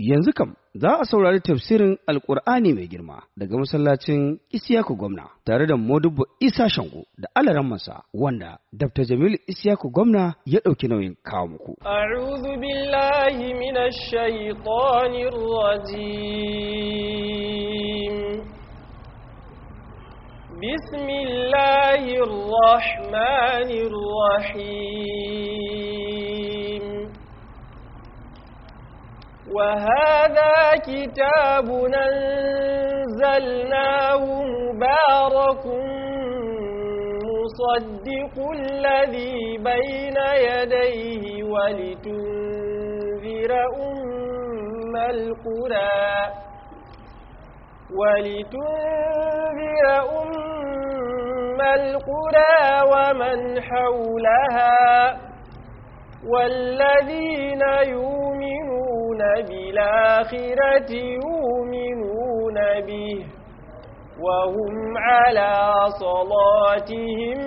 Yanzu kam za a saurari tafsirin Alƙur'ani mai girma daga masallacin Isiyaku Gwamna tare da Modubbo Isa Shango da Alarammansa wanda Dr. Jamilu Isiyaku Gwamna ya ɗauki nauyin kawo muku. أعوذ بالله من الشيطان الرجيم بسم الله الرحمن الرحيم وهذا كتاب أنزلناه مبارك مصدق الذي بين يديه ولتنذر أم القرى ولتنذر أم القرى ومن حولها والذين يؤمنون بالآخرة يؤمنون به وهم على صلاتهم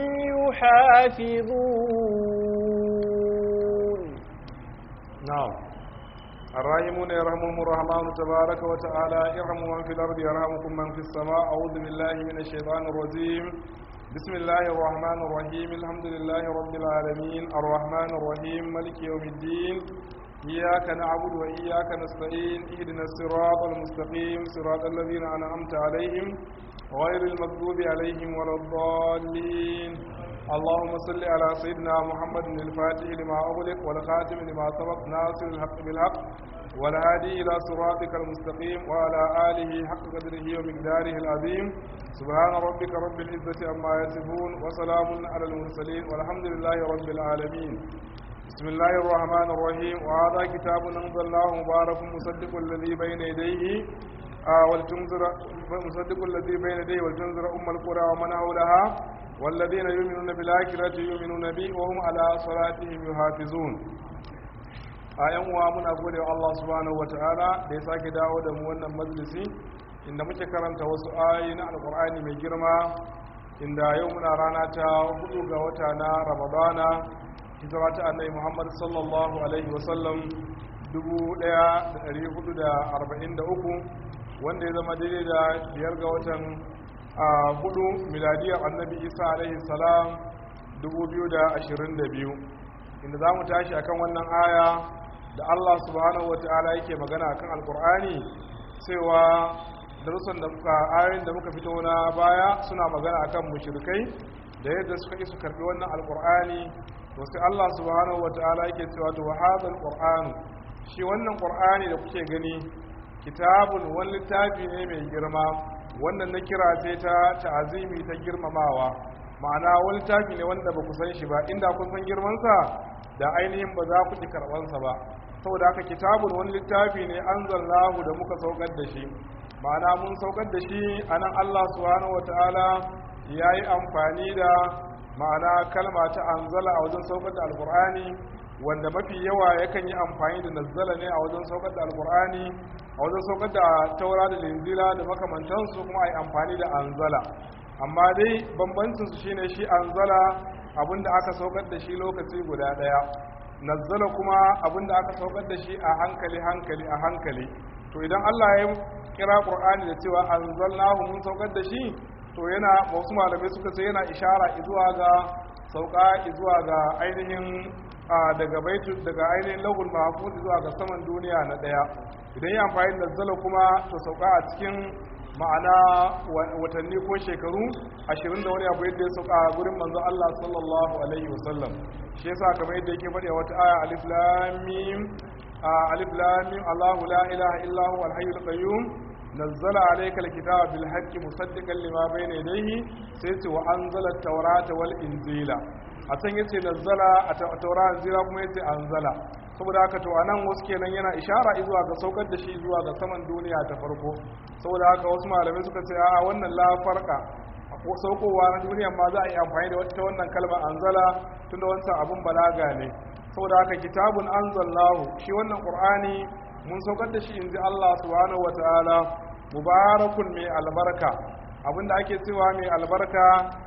يحافظون نعم الراحمون يرحمهم الرحمن تبارك وتعالى ارحموا من في الأرض يرحمكم من في السماء أعوذ بالله من الشيطان الرجيم بسم الله الرحمن الرحيم الحمد لله رب العالمين الرحمن الرحيم ملك يوم الدين إياك نعبد وإياك نستعين اهدنا الصراط المستقيم صراط الذين أنعمت عليهم غير المغضوب عليهم ولا الضالين اللهم صل على سيدنا محمد الفاتح لما أغلق والخاتم لما سبق ناصر الحق بالحق والهادي إلى صراطك المستقيم وعلى آله حق قدره ومقداره العظيم سبحان ربك رب العزة عما يصفون وسلام على المرسلين والحمد لله رب العالمين بسم الله الرحمن الرحيم وهذا كتاب أنزلناه مبارك مصدق الذي بين يديه آه ولتنذر مصدق الذي بين يديه ولتنذر أم القرى ومن حولها والذين يؤمنون بالآخرة يؤمنون به وهم على صلاتهم يحافظون a yan uwa muna gode wa Allah subhanahu wataala da ya sake dawo da mu wannan majalisi inda muke karanta wasu ayoyi na alkur'ani mai girma inda yau muna rana ta hudu ga wata na ramadana hijira ta annabi muhammad sallallahu alaihi wasallam 1443 wanda ya zama daidai da biyar ga watan hudu miladiyar annabi isa alaihi salam 2022 inda za mu tashi akan wannan aya da allah subhanahu wata'ala yake magana akan alkur'ani cewa darussan da muka ayoyin da muka fito na baya suna magana akan mushrikai da yadda suka isu karbi wannan alkur'ani to sai Allah subhanahu wataala yake cewa to hadal qur'anu shi wannan qur'ani da kuke gani kitabun wani littafi ne mai girma wannan na kira sai ta ta'azimi ta girmamawa ma'ana wani littafi ne wanda ba ku san shi ba inda kun san girman sa da ainihin ba za ku ji karban sa ba saboda haka kitabun wani littafi ne anzalnahu da muka saukar da shi ma'ana mun saukar da shi a nan Allah subhanahu wata'ala ya yi amfani da ma'ana kalma ta anzala a wajen saukar da alkur'ani wanda mafi yawa yakan yi amfani da nazzala ne a wajen saukar da alkur'ani a wajen saukar da taura da linzila da makamantansu kuma a yi amfani da anzala amma dai bambancinsu shine shi anzala abinda aka saukar da shi lokaci guda daya nazzala kuma abinda aka saukar da shi a hankali hankali a hankali to idan Allah ya kira Qur'ani da cewa anzalnahu mun saukar da shi to yana wasu malamai suka ce yana ishara zuwa ga sauka zuwa ga ainihin daga baitu daga ainihin lahul mahfuz zuwa ga saman duniya na daya idan ya amfani da nazzala kuma to sauka a cikin ma'ana watanni ko shekaru ashirin da wani abu yadda ya sauka a gurin manzo Allah sallallahu alaihi wasallam shi yasa kamar yadda yake faɗi a wata aya alif lam mim alif lam mim Allahu la ilaha illa huwa al-hayyul qayyum nazzala alayka al-kitaba bil haqqi musaddiqan lima bayna yadayhi sai ce wa anzala at-taurata wal injila a can yace nazzala a taura injila kuma yace anzala saboda haka to anan wasu kenan yana ishara zuwa ga saukar da shi zuwa ga saman duniya ta farko saboda haka wasu malamai suka ce a'a wannan la farqa saukowa na duniya ma za a yi amfani da wata wannan kalma anzala tunda wancan abun balaga ne saboda haka kitabun anzalnahu shi wannan qur'ani mun saukar da shi inji Allah subhanahu wataala mubarakun mai albarka abinda ake cewa mai albarka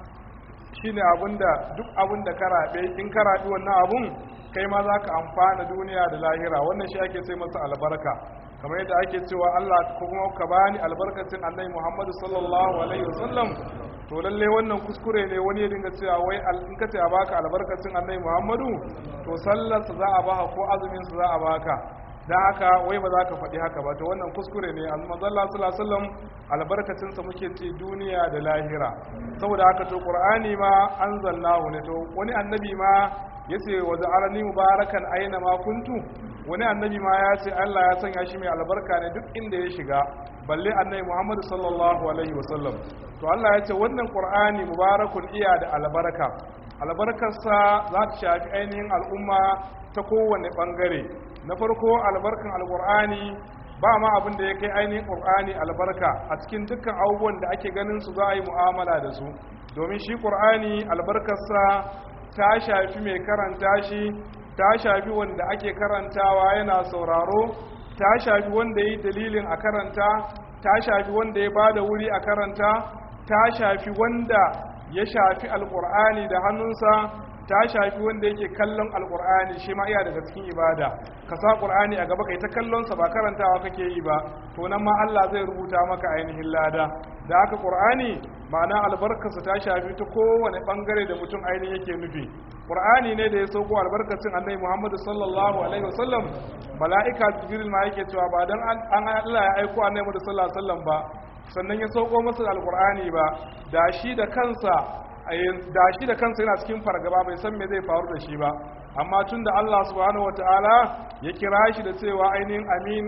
shine abinda duk abinda ka rabe in ka rabi wannan abun kai ma za ka amfana duniya da lahira wannan shi ake sai masa albarka kamar yadda ake cewa Allah ko kuma ka bani albarkacin annabi Muhammadu sallallahu alaihi wasallam to lalle wannan kuskure ne wani ya dinga cewa wai in ka ce a baka albarkacin annabi Muhammadu to sallar za a baka ko azumin za a baka dan haka wai ba za ka faɗi haka ba to wannan kuskure ne manzo Allah sallallahu alaihi wasallam albarkacin sa muke ci duniya da lahira saboda haka to Qur'ani ma anzalnahu ne to wani annabi ma yace wa ja'alani mubarakan aina ma kuntu wani annabi ma ya ce Allah ya sanya shi mai albarka ne duk inda ya shiga balle annabi Muhammad sallallahu alaihi wasallam to Allah ya ce wannan Qur'ani mubarakun iya da albarka albarkarsa za ta shafi ainihin al'umma ta kowane bangare na farko albarkan alqur'ani ba ma abin da ya kai ainihin qur'ani albarka a cikin dukkan abubuwan da ake ganin su za a yi mu'amala da su domin shi qur'ani albarkarsa ta shafi mai karanta shi ta shafi wanda ake karantawa yana sauraro ta shafi wanda yi dalilin a karanta ta shafi wanda ya ba da wuri a karanta ta shafi wanda ya shafi alkur'ani da hannunsa ta shafi wanda yake kallon alkur'ani shi ma iya daga cikin ibada ka sa qur'ani a gaba kai ta kallonsa ba karantawa kake yi ba to nan ma Allah zai rubuta maka ainihin lada da haka qur'ani ma'ana albarkarsa ta shafi ta kowane bangare da mutum ainihin yake nufi qur'ani ne da ya sauko albarkacin annabi Muhammad sallallahu alaihi wasallam mala'ika jibril ma yake cewa ba dan an Allah ya aiko annabi Muhammad sallallahu alaihi wasallam ba sannan ya sauko masa alqur'ani ba da shi da kansa da shi da kansa yana cikin fargaba bai san me zai faru da shi ba amma tun da Allah subhanahu wataala ya kira shi da cewa ainihin amin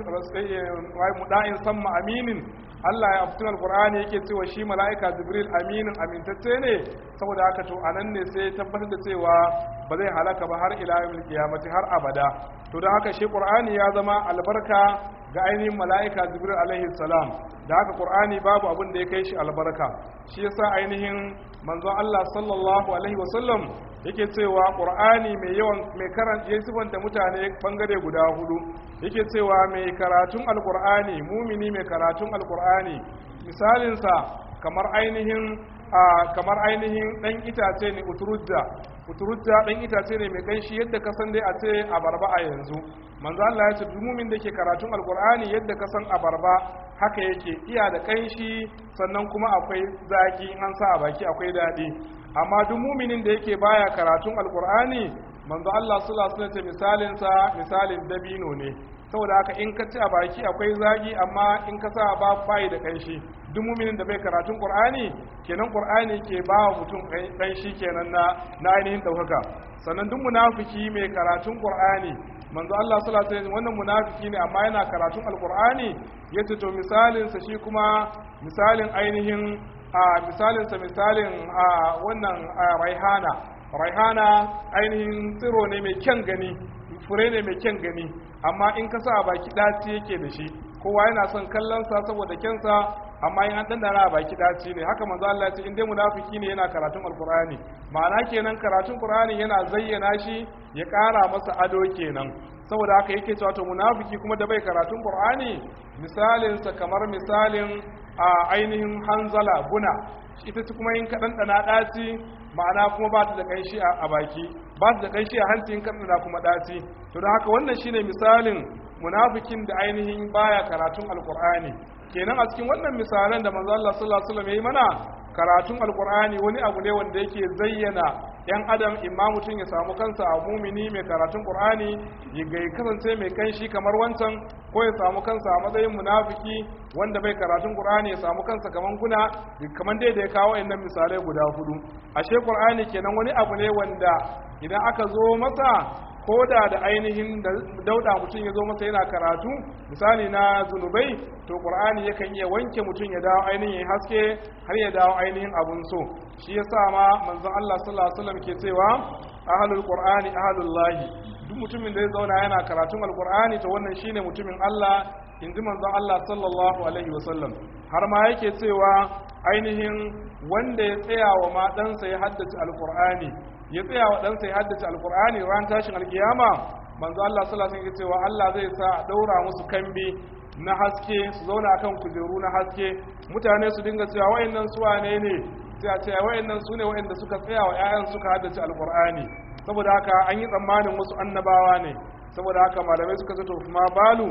muda'in samma aminin Allah ya fitin alkur'ani yake cewa shi mala'ika jibril aminin amintacce ne saboda haka to anan ne sai tabbatar da cewa ba zai halaka ba har ila yawmil qiyamati har abada to da haka shi qur'ani ya zama albarka ga ainihin mala'ika jibril alaihi salam da haka qur'ani babu abin da ya kai shi albarka shi yasa ainihin manzon Allah sallallahu alaihi wasallam yake cewa qur'ani mai yawan mai karanta ya sifanta mutane bangare guda hudu yake cewa mai karatun alqur'ani mumini mai karatun alqur'ani misalin sa kamar ainihin kamar ainihin dan itace ne uturujja uturujja dan itace ne mai kanshi yadda ka san dai a ce abarba a yanzu manzo Allah ya ce mumin da ke karatun alqur'ani yadda ka san abarba haka yake iya da kanshi sannan kuma akwai zaki an sa a baki akwai daɗi amma duk muminin da yake baya karatun alkur'ani manzo Allah sallallahu alaihi wasallam misalin sa misalin dabino ne saboda haka in ka ci a baki akwai zagi amma in ka sa ba bai da kanshi duk muminin da bai karatun qur'ani kenan qur'ani ke ba wa mutum kanshi kenan na na ainihin daukaka sannan duk munafiki mai karatun qur'ani manzo Allah sallallahu alaihi wasallam wannan munafiki ne amma yana karatun alqur'ani yace to misalin sa shi kuma misalin ainihin a misalinsa misalin a wannan raihana raihana ainihin tsiro ne mai kyan gani fure ne mai kyan gani amma in ka sa a baki ɗaci yake da shi kowa yana son kallonsa saboda kyansa amma in an dandana a baki ɗaci ne haka manzo Allah ya ce in dai munafiki ne yana karatun alqur'ani ma'ana kenan karatun qur'ani yana zayyana shi ya ƙara masa ado kenan saboda haka yake cewa to munafiki kuma da bai karatun qur'ani misalinsa kamar misalin a ainihin hanzala buna ita ce kuma yin kaɗan ɗana ɗaci ma'ana kuma ba ta da ƙanshi a baki ba ta da ƙanshi a hancin kaɗana kuma ɗaci to don haka wannan shine misalin munafikin da ainihin baya karatun alkur'ani kenan a cikin wannan misalan da manzo Allah sallallahu alaihi wasallam ya yi mana karatun alkur'ani wani abu ne wanda yake zayyana yan adam imma mutum ya samu kansa a mumini mai karatun qur'ani ya ga kasance mai kanshi kamar wancan ko ya samu kansa a matsayin munafiki wanda bai karatun qur'ani ya samu kansa kaman guna kaman dai da ya kawo innan misalai guda hudu ashe qur'ani kenan wani abu ne wanda idan aka zo masa ko da da ainihin dauda mutum ya zo masa yana karatu misali na zunubai to qur'ani yakan iya wanke mutum ya dawo ainihin haske har ya dawo ainihin abun so shi yasa ma manzon Allah sallallahu alaihi wasallam ke cewa ahlul qur'ani ahlul lahi duk mutumin da ya zauna yana karatun alqur'ani to wannan shine mutumin Allah inji manzon Allah sallallahu alaihi wasallam har ma yake cewa ainihin wanda ya tsaya wa ma ɗansa ya haddace alqur'ani ya tsaya wa ɗansa ya haddace alkur'ani ran tashin alkiyama manzo Allah sallallahu alaihi cewa Allah zai sa a daura musu kambi na haske su zauna akan kujeru na haske mutane su dinga cewa wayannan su wane ne sai a ce wayannan su ne wayanda suka tsaya wa ƴaƴan suka haddace alkur'ani saboda haka an yi tsammanin wasu annabawa ne saboda haka malamai suka ce to ma balu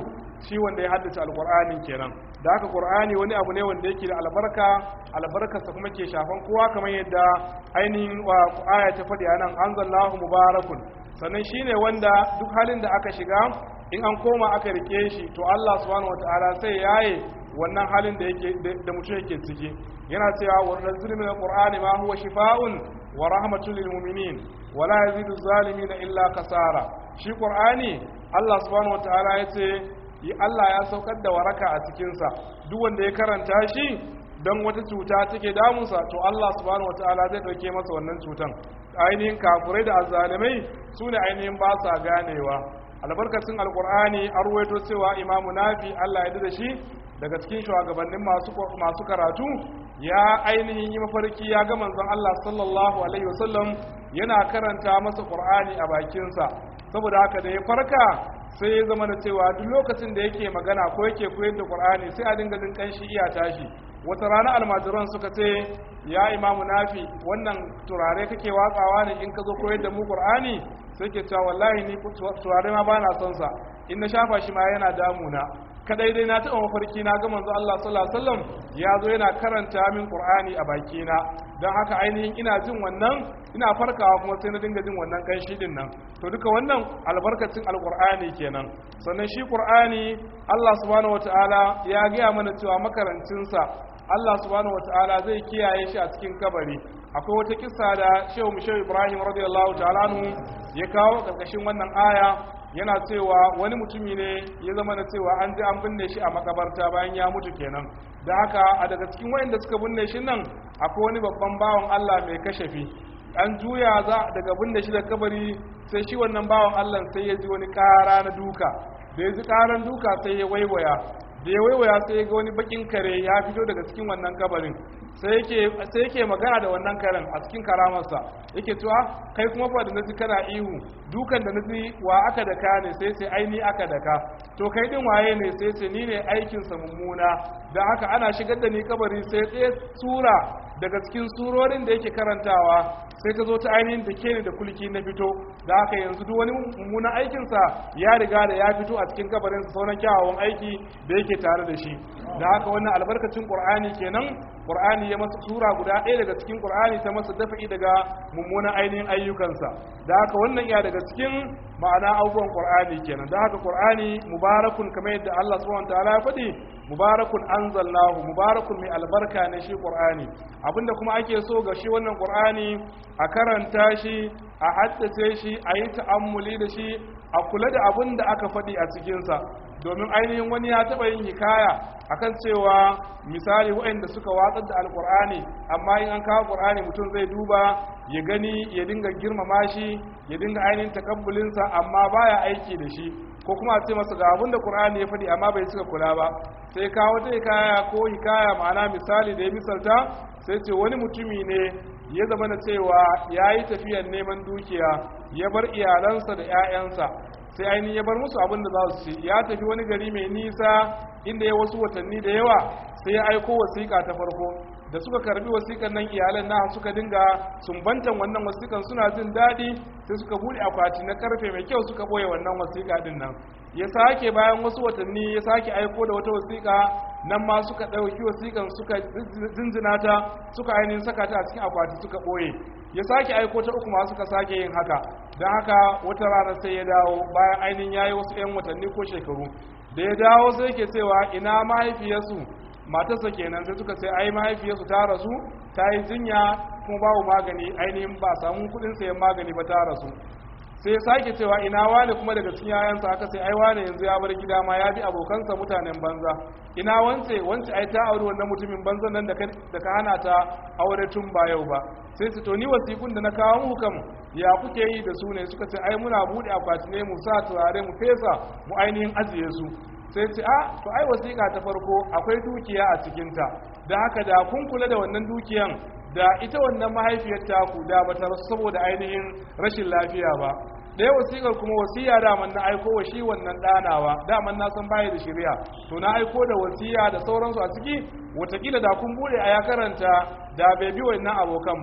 shi wanda ya haddace alqur'anin kenan da haka qur'ani wani abu ne wanda yake da albarka albarkarsa kuma ke shafan kowa kamar yadda ainihin aya ta faɗi anan anzalallahu mubarakun sannan shine wanda duk halin da aka shiga in an koma aka rike shi to Allah subhanahu wataala sai yaye wannan halin da yake da mutum yake ciki yana cewa wa nazzil min alqur'ani ma huwa shifaa'un wa rahmatul lil mu'minin wa la yazidu zalimin illa kasara shi qur'ani Allah subhanahu wataala yace Allah ya saukar da waraka a cikin sa duk wanda ya karanta shi don wata cuta take damunsa to Allah subhanahu wataala zai dauke masa wannan cutan ainihin kafurai da azzalimai su ne ainihin ba sa ganewa albarkacin alkur'ani an ruwaito cewa imamu nafi Allah ya da shi daga cikin shugabannin masu karatu ya ainihin yi mafarki ya ga manzon Allah sallallahu alaihi wasallam yana karanta masa qur'ani a bakinsa saboda haka da ya farka sai ya zama da cewa duk lokacin da yake magana ko yake koyar da qur'ani sai a dinga jin kanshi iya tashi wata rana almajiran suka ce ya imamu nafi wannan turare kake watsawa ne in ka zo koyar da mu qur'ani sai ke cewa wallahi ni turare ma bana son sa in na shafa shi ma yana damuna kadai dai na taɓa mafarki na ga manzo Allah sallallahu alaihi wasallam ya zo yana karanta min qur'ani a bakina don haka ainihin ina jin wannan ina farkawa kuma sai na dinga jin wannan kanshi din nan to duka wannan albarkacin alqur'ani kenan sannan shi qur'ani Allah subhanahu wataala ya gaya mana cewa makarancinsa Allah subhanahu wataala zai kiyaye shi a cikin kabari akwai wata kissa da Shehu Mushehu Ibrahim radiyallahu ta'ala anhu ya kawo karkashin wannan aya yana cewa wani mutumi ne ya zama na cewa an ji an binne shi a makabarta bayan ya mutu kenan da haka a daga cikin wayanda suka binne shi nan akwai wani babban bawan Allah mai kashafi an juya za daga binne shi da kabari sai shi wannan bawan Allah sai ya ji wani kara na duka da ya ji karan duka sai ya waiwaya da ya waiwaya sai ya ga wani bakin kare ya fito daga cikin wannan kabarin sai yake magana da wannan karen a cikin karamarsa yake cewa kai kuma fa da naji kana ihu dukan da naji wa aka daka ne sai sai aini aka daka to kai din waye ne sai sai ni ne aikin sa mummuna da haka ana shigar da ni kabari sai tsaye sura daga cikin surorin da yake karantawa sai ta zo ta ainihin da ke da kulki na fito da haka yanzu duk wani mummunan aikinsa ya riga da ya fito a cikin kabarinsa sauran kyawawan aiki da yake tare da shi da haka wannan albarkacin qur'ani kenan qur'ani ya masa sura guda ɗaya daga cikin qur'ani ta masa dafa'i daga mummunan ainihin ayyukansa da haka wannan iya daga cikin ma'ana abubuwan qur'ani kenan da haka qur'ani mubarakun kamar yadda Allah subhanahu wataala ya faɗi mubarakun anzalnahu mubarakun mai albarka ne shi qur'ani abinda kuma ake so ga shi wannan qur'ani a karanta shi a haddace shi a yi ta'ammuli da shi a kula da abin da aka faɗi a cikinsa domin ainihin wani ya taɓa yin hikaya akan cewa misali waɗanda suka watsar da alƙur'ani amma in an kawo ƙur'ani mutum zai duba ya gani ya dinga girmama shi ya dinga ainihin takabbulinsa amma baya aiki da shi ko kuma a ce masa ga abin da ƙur'ani ya faɗi amma bai suka kula ba sai kawo ta hikaya ko hikaya ma'ana misali da ya misalta sai ce wani mutumi ne ya zama na cewa ya yi tafiyar neman dukiya ya bar iyalansa da 'ya'yansa sai ainihin ya bar musu abin da za su ci ya tafi wani gari mai nisa inda ya wasu watanni da yawa sai ya aiko wasiƙa ta farko da suka karbi wasiƙan nan iyalan na suka dinga sumbantan wannan wasiƙan suna jin daɗi sai suka buɗe akwati na karfe mai kyau suka ɓoye wannan wasiƙa din nan ya sake bayan wasu watanni ya sake aiko da wata wasiƙa nan ma suka ɗauki wasiƙan suka zinzina ta suka ainihin saka ta a cikin akwati suka ɓoye ya sake aiko ta uku ma suka sake yin haka don haka wata rana sai ya dawo bayan ainihin ya yi wasu 'yan watanni ko shekaru da ya dawo sai ke cewa ina mahaifiyarsu matarsa kenan sai suka ce ai mahaifiyarsu ta rasu ta yi jinya kuma babu magani ainihin ba samun kuɗin sayan magani ba ta rasu sai sake cewa ina wane kuma daga cikin yayansa aka sai ai wane yanzu ya bar gida ma ya bi abokansa mutanen banza ina wance wance ai ta aure wannan mutumin banza nan da ka hana ta aure tun ba yau ba sai su to ni wasikun da na kawo muku kam ya kuke yi da su ne suka ce ai muna bude akwati ne mu sa turare mu fesa mu ainihin ajiye su sai ce a to ai wasiƙa ta farko akwai dukiya a cikinta da haka da kun kula da wannan dukiyan da ita wannan mahaifiyar taku da bata rasu saboda ainihin rashin lafiya ba ɗaya wasiƙar kuma wasiya daman na aiko wa shi wannan ɗanawa daman na san baya da shirya to na aiko da wasiya da sauransu a ciki watakila da kun bude a ya karanta da bai bi wannan abokan ba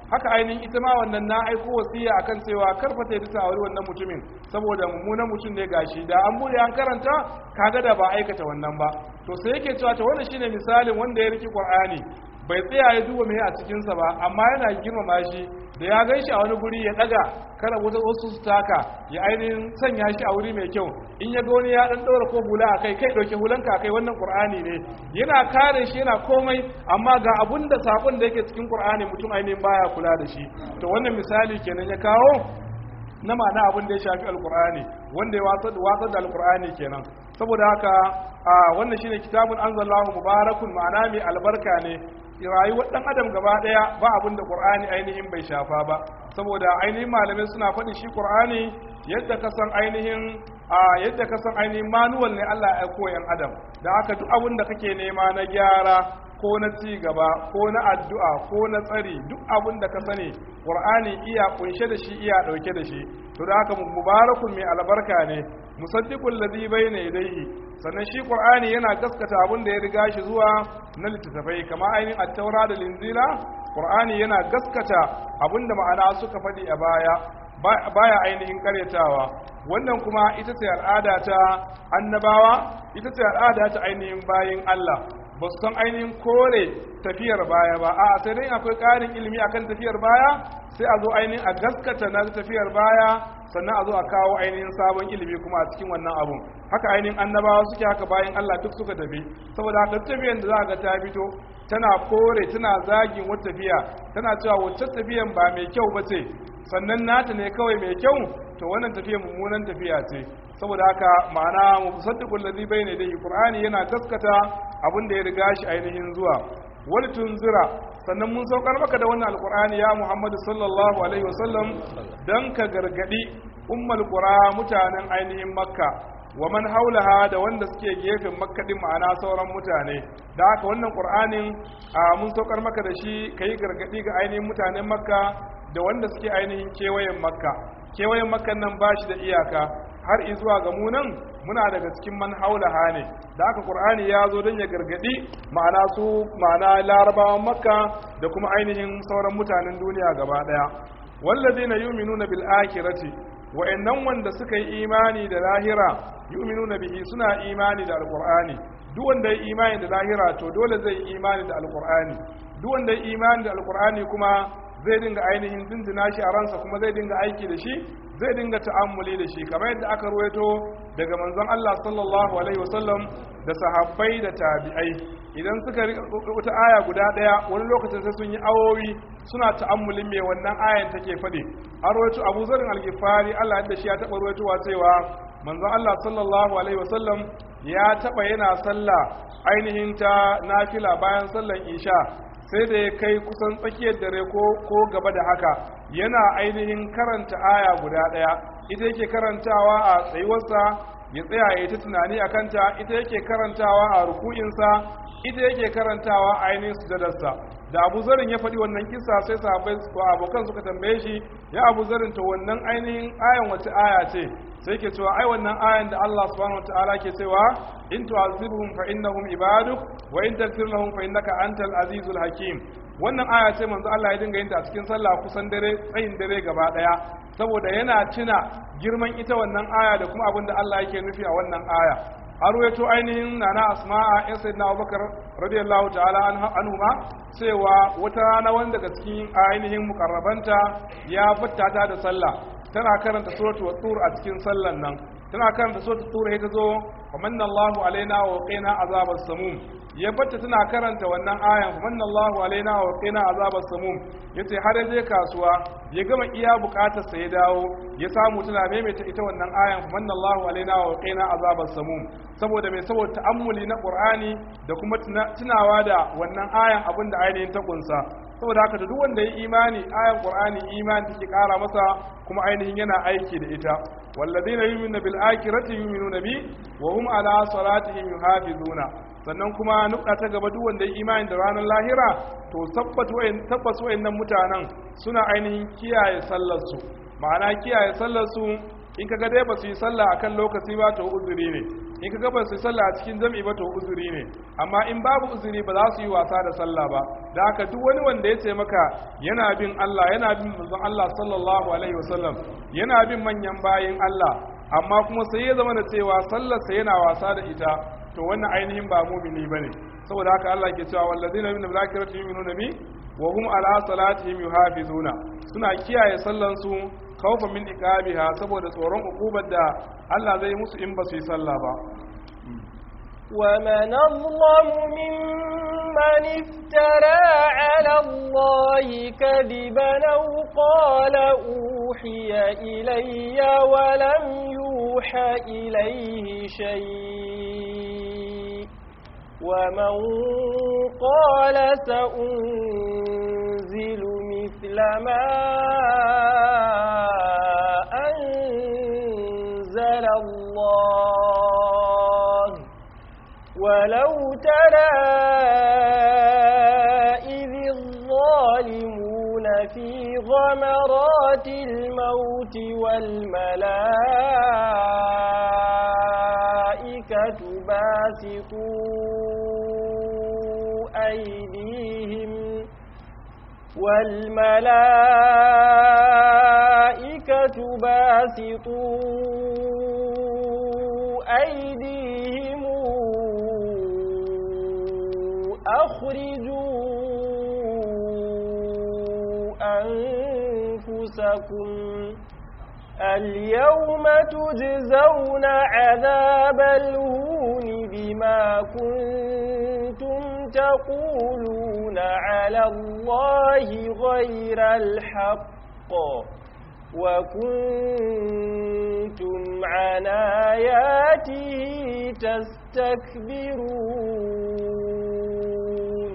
haka ainihin ita ma wannan na aiko wasiya akan cewa karfata ya ta aure wannan mutumin saboda mummunan mutum ne gashi da an bude an karanta kaga da ba aikata wannan ba to sai yake cewa to wannan shine misalin wanda ya riki qur'ani bai tsaya ya duba mai a cikinsa ba amma yana girmama shi da ya gan shi a wani guri ya daga kada wata wasu su taka ya ainihin sanya shi a wuri mai kyau in ya goni ya dan daura ko hula a kai kai dauke hulanka a kai wannan qur'ani ne yana kare shi yana komai amma ga abun da sakon da yake cikin qur'ani mutum ainihin baya kula da shi to wannan misali kenan ya kawo na ma'ana abin da ya shafi alqur'ani wanda ya watsar da alqur'ani kenan saboda haka wannan shine kitabun anzalallahu mubarakun ma'ana mai albarka ne rayuwar dan adam gaba daya ba abin da qur'ani ainihin bai shafa ba saboda ainihin malamai suna faɗi shi qur'ani yadda ka san ainihin a yadda ka san ainihin manual ne Allah ya aiko yan adam da haka duk abin da kake nema na gyara ko na ci gaba ko na addu'a ko na tsari duk abin da ka sani qur'ani iya kunshe da shi iya dauke da shi to da haka mubarakun mai albarka ne musaddiqul ladhi bayna yadayhi sannan shi qur'ani yana gaskata abin da ya riga shi zuwa na littattafai kamar ainihin at-taura da linzila qur'ani yana gaskata abin da ma'ana suka faɗi a baya baya ainihin karyatawa wannan kuma ita ce al'ada ta annabawa ita ce al'ada ta ainihin bayin Allah ba su san ainihin kore tafiyar baya ba a sai dai akwai ƙarin ilimi akan tafiyar baya sai a zo ainihin a gaskata na tafiyar baya sannan a zo a kawo ainihin sabon ilimi kuma a cikin wannan abun haka ainihin annabawa suke haka bayan Allah duk suka tafi saboda haka tafiyar da za ga ta fito tana kore tana zagin wata tafiya tana cewa wacce tafiyan ba mai kyau ba ce sannan nata ne kawai mai kyau to wannan tafiya mummunan tafiya ce saboda haka ma'ana musaddiqul ladhi bayna yadayhi qur'ani yana gaskata abin da ya riga shi ainihin zuwa wal tunzira sannan mun saukar maka da wannan alqur'ani ya muhammadu sallallahu alaihi wasallam dan ka gargadi ummul qura mutanen ainihin makka wa man haulaha da wanda suke gefen makka din ma'ana sauran mutane da haka wannan qur'anin mun saukar maka da shi kai gargadi ga ainihin mutanen makka da wanda suke ainihin kewayen makka kewayen makka nan ba shi da iyaka har izuwa ga munan muna daga cikin man haulaha ne da aka qur'ani ya zo don ya gargadi ma'ana su ma'ana larabawan makka da kuma ainihin sauran mutanen duniya gaba daya wallazina yu'minuna bil akhirati wa'annan wanda suka yi imani da lahira yu'minuna bihi suna imani da alqur'ani duk wanda ya imani da lahira to dole zai imani da alqur'ani duk wanda ya imani da alqur'ani kuma zai dinga ainihin dindina shi a ransa kuma zai dinga aiki da shi zai dinga ta'ammuli da shi kamar yadda aka ruwaito daga manzon Allah sallallahu alaihi wasallam da sahabbai da tabi'ai idan suka wata aya guda daya wani lokacin sai sun yi awowi suna ta'ammulin me wannan ayan take faɗi an ruwaito Abu Zarin al-Ghifari Allah da shi ya taɓa ruwaitowa cewa manzon Allah sallallahu alaihi wasallam ya taɓa yana sallah ainihin ta nafila bayan sallan isha sai da ya kai kusan tsakiyar dare ko gaba da haka yana ainihin karanta aya guda ɗaya ita yake karantawa a tsayuwarsa ya tsaya ya ta tunani a kanta ita yake karantawa a ruku'insa ita yake karantawa a ainihin sujadarsa da abu zarin ya faɗi wannan kisa sai sahabbai ko abokan suka tambaye shi ya abu zarin to wannan ainihin ayan wace aya ce sai ke cewa ai wannan ayan da Allah subhanahu wataala ke cewa in tu'azibhum fa innahum ibaduk wa in taghfir lahum fa innaka antal azizul hakim wannan aya ce manzo Allah ya dinga yin ta a cikin sallah kusan dare tsayin dare gaba daya saboda yana tuna girman ita wannan aya da kuma abin da Allah yake nufi a wannan aya har wato ainihin nana asma'a ya sayyidina abubakar radiyallahu ta'ala anhu ma cewa wata rana wanda daga cikin ainihin mukarrabanta ya fattata da sallah tana karanta suratul tur a cikin sallan nan tana karanta suratul tur sai ta zo famanna Allahu alaina wa qina azabas samum ya batta tana karanta wannan ayan famanna Allahu alaina wa qina azabas samum yace har je kasuwa ya gama iya bukatar sa ya dawo ya samu tana maimaita ita wannan ayan famanna Allahu alaina wa qina azabas samum saboda mai saboda ta'ammuli na Qur'ani da kuma tunawa da wannan ayan abinda ainihin ta kunsa saboda haka duk wanda ya imani ayan qur'ani imani take kara masa kuma ainihin yana aiki da ita walladheena yu'minuna bil akhirati yu'minuna bi wa hum ala salatihim yuhafizuna sannan kuma nukta ta gaba duk wanda ya imani da ranar lahira to tabbata wayan tabbas wayannan mutanen suna ainihin kiyaye sallar su ma'ana kiyaye sallar su in kaga dai ba su yi sallah akan lokaci ba to uzuri ne in ka gaba su sallah a cikin jam'i ba to uzuri ne amma in babu uzuri ba za su yi wasa da sallah ba da haka duk wani wanda ya ce maka yana bin Allah yana bin manzon Allah sallallahu alaihi wasallam yana bin manyan bayin Allah amma kuma sai ya zama da cewa sallarsa yana wasa da ita to wannan ainihin ba mumini bane saboda haka Allah ke cewa wallazina min zakirati yu'minuna bi wa hum ala salatihim yuhafizuna suna kiyaye sallan su khawfan min iqabiha saboda tsoron ukubar da Allah zai musu in ba su yi sallah ba ومن أظلم ممن افترى على الله كذبا أو قال أوحي إلي ولم يوح إليه شيء ومن قال سأنزل مثل ما أنزل الله ولو ترى إذ الظالمون في غمرات الموت والملائكة باسطوا أيديهم والملائكة باسطوا أيديهم أخرجوا أنفسكم اليوم تجزون عذاب الهون بما كنتم تقولون على الله غير الحق وكنتم عن آياته تستكبرون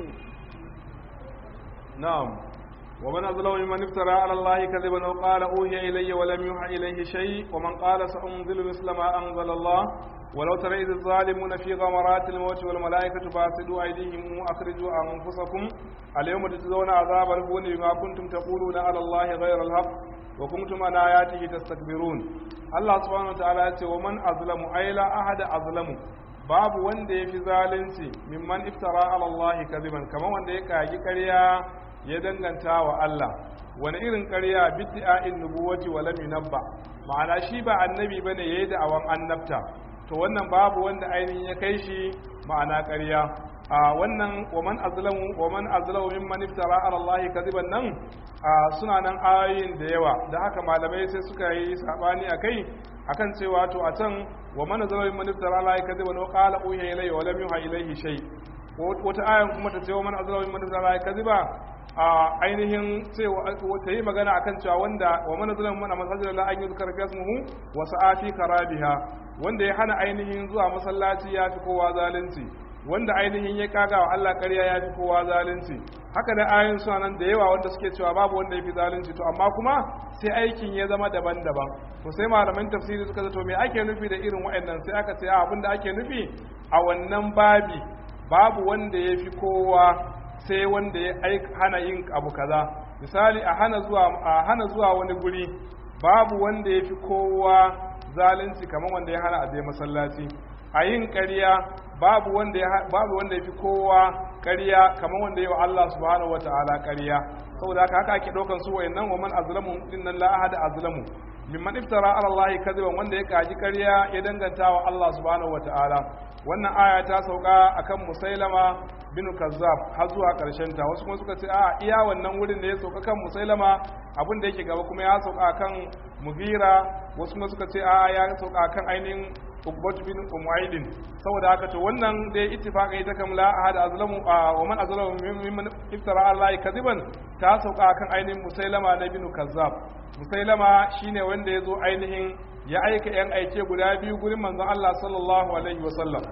نعم ومن أظلم ممن افترى على الله كذبا وقال أوحي إلي ولم يوحى إليه شيء ومن قال سأنزل مثل ما أنزل الله ولو ترى إذ الظالمون في غمرات الموت والملائكة باسطوا أيديهم أخرجوا أنفسكم اليوم تجزون عذاب الهون بما كنتم تقولون على الله غير الحق وكنتم عن آياته تستكبرون الله سبحانه وتعالى ومن أظلم أي لا أحد أظلم babu wanda ya fi zalunci mimman iftara ala Allah kadiban kamar wanda ya kagi ƙarya ya danganta wa Allah wani irin ƙarya bid'a'in nubuwati wa lam yunabba ma'ana shi ba annabi bane yayi da awan annabta to wannan babu wanda ainihin ya kai shi ma'ana ƙarya a wannan waman azlamu waman azlamu mimman iftara ala Allah kadiban nan suna nan ayoyin da yawa da haka malamai sai suka yi sabani akai akan cewa to a can wa man azlamu mimman iftara ala Allah kadiban wa qala uhiya ilayya wa lam yuha ilayhi shay wata ayan kuma ta ce wa man azlamu mimman iftara ala kadiba a ainihin cewa ta yi magana akan cewa wanda wa mana zulan mana masajid la an yuzkar fi ismuhu wa sa'ati karabiha wanda ya hana ainihin zuwa masallaci ya fi kowa zalunci wanda ainihin ya kaga wa Allah ƙarya ya fi kowa zalunci haka da ayoyin suna nan da yawa wanda suke cewa babu wanda ya fi zalunci to amma kuma sai aikin ya zama daban-daban to sai malaman tafsiri suka zato me ake nufi da irin waɗannan sai aka ce abin da ake nufi a wannan babi babu wanda ya fi kowa sai wanda ya hana yin abu kaza misali a hana zuwa a hana zuwa wani guri babu wanda ya fi kowa zalunci kamar wanda ya hana a je masallaci a yin ƙarya babu wanda ya babu wanda ya fi kowa ƙarya kamar wanda ya wa Allah subhanahu wataala ƙarya saboda haka haka ake ɗaukan su wayannan wa man azlamu dinnan la ahada azlamu mimman iftara ala Allah kadiban wanda ya kaji ƙarya ya danganta wa Allah subhanahu wataala wannan aya ta sauka akan musailama bin kazzab har zuwa karshen ta wasu kuma suka ce a iya wannan wurin da ya sauka kan musailama abin da yake gaba kuma ya sauka kan mughira wasu kuma suka ce a ya sauka kan ainihin ukbat bin umaydin saboda haka to wannan da ya ittifaqa ita kam la ahad azlamu wa man azlamu mimman iftara Allah kadiban ta sauka kan ainihin musailama na bin kazzab musailama shine wanda ya zo ainihin ya aika yan aike guda biyu gurin manzon Allah sallallahu alaihi wasallam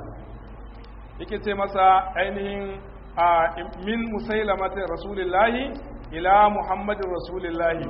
yake ce masa ainihin a min musailamati rasulillahi ila muhammadin rasulillahi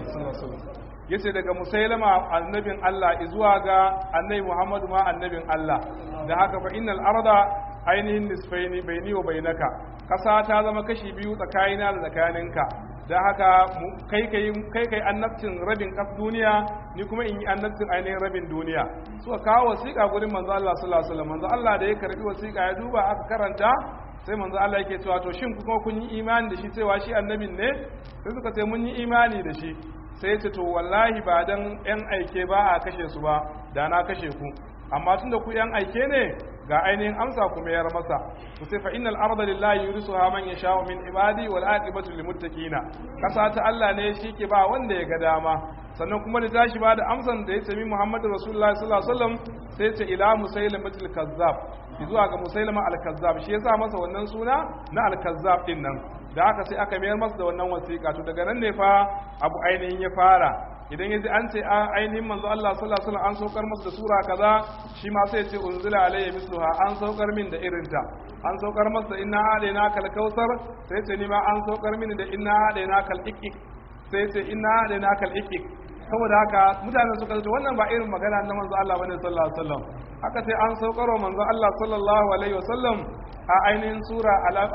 yace daga musailama annabin Allah zuwa ga annabi muhammadu ma annabin Allah da haka fa innal arda ainihin nisfaini baini wa bainaka kasa ta zama kashi biyu tsakanina da tsakaninka da haka kai kai kai kai annabcin rabin kaf duniya ni kuma in yi annabcin ainihin rabin duniya suka kawo wasiƙa gurin manzo Allah sallallahu alaihi wasallam manzo Allah da ya karbi wasiƙa ya duba aka karanta sai manzo Allah yake cewa to shin kuma kun yi imani da shi cewa shi annabin ne sai suka ce mun yi imani da shi sai ya ce to wallahi ba dan yan aike ba a kashe su ba da na kashe ku amma tunda ku yan aike ne ga ainihin amsa kuma yar masa to sai fa innal arda lillahi yurisuha man yasha'u min ibadi wal aqibatu lil muttaqina kasa ta Allah ne shike ba wanda ya ga dama sannan kuma da tashi ba da amsan da ya ce min Muhammadu Rasulullah sallallahu alaihi wasallam sai ce ila musailamatul kazzab zuwa ga musailama al-kazzab shi yasa masa wannan suna na al-kazzab din nan da haka sai aka mayar masa da wannan wasiƙa to daga nan ne fa abu ainihin ya fara idan yaji an ce ainihin manzo Allah sallallahu alaihi wasallam an saukar masa da sura kaza shi ma sai ya ce unzila alayya misluha an saukar min da irinta an saukar masa da inna alaina kal kausar sai ce ni ma an saukar min da inna alaina kal ikik sai ce inna alaina kal ikik saboda haka mutane suka ce wannan ba irin magana na manzo Allah bane sallallahu alaihi wasallam haka sai an saukar wa manzo Allah sallallahu alaihi wasallam a ainihin sura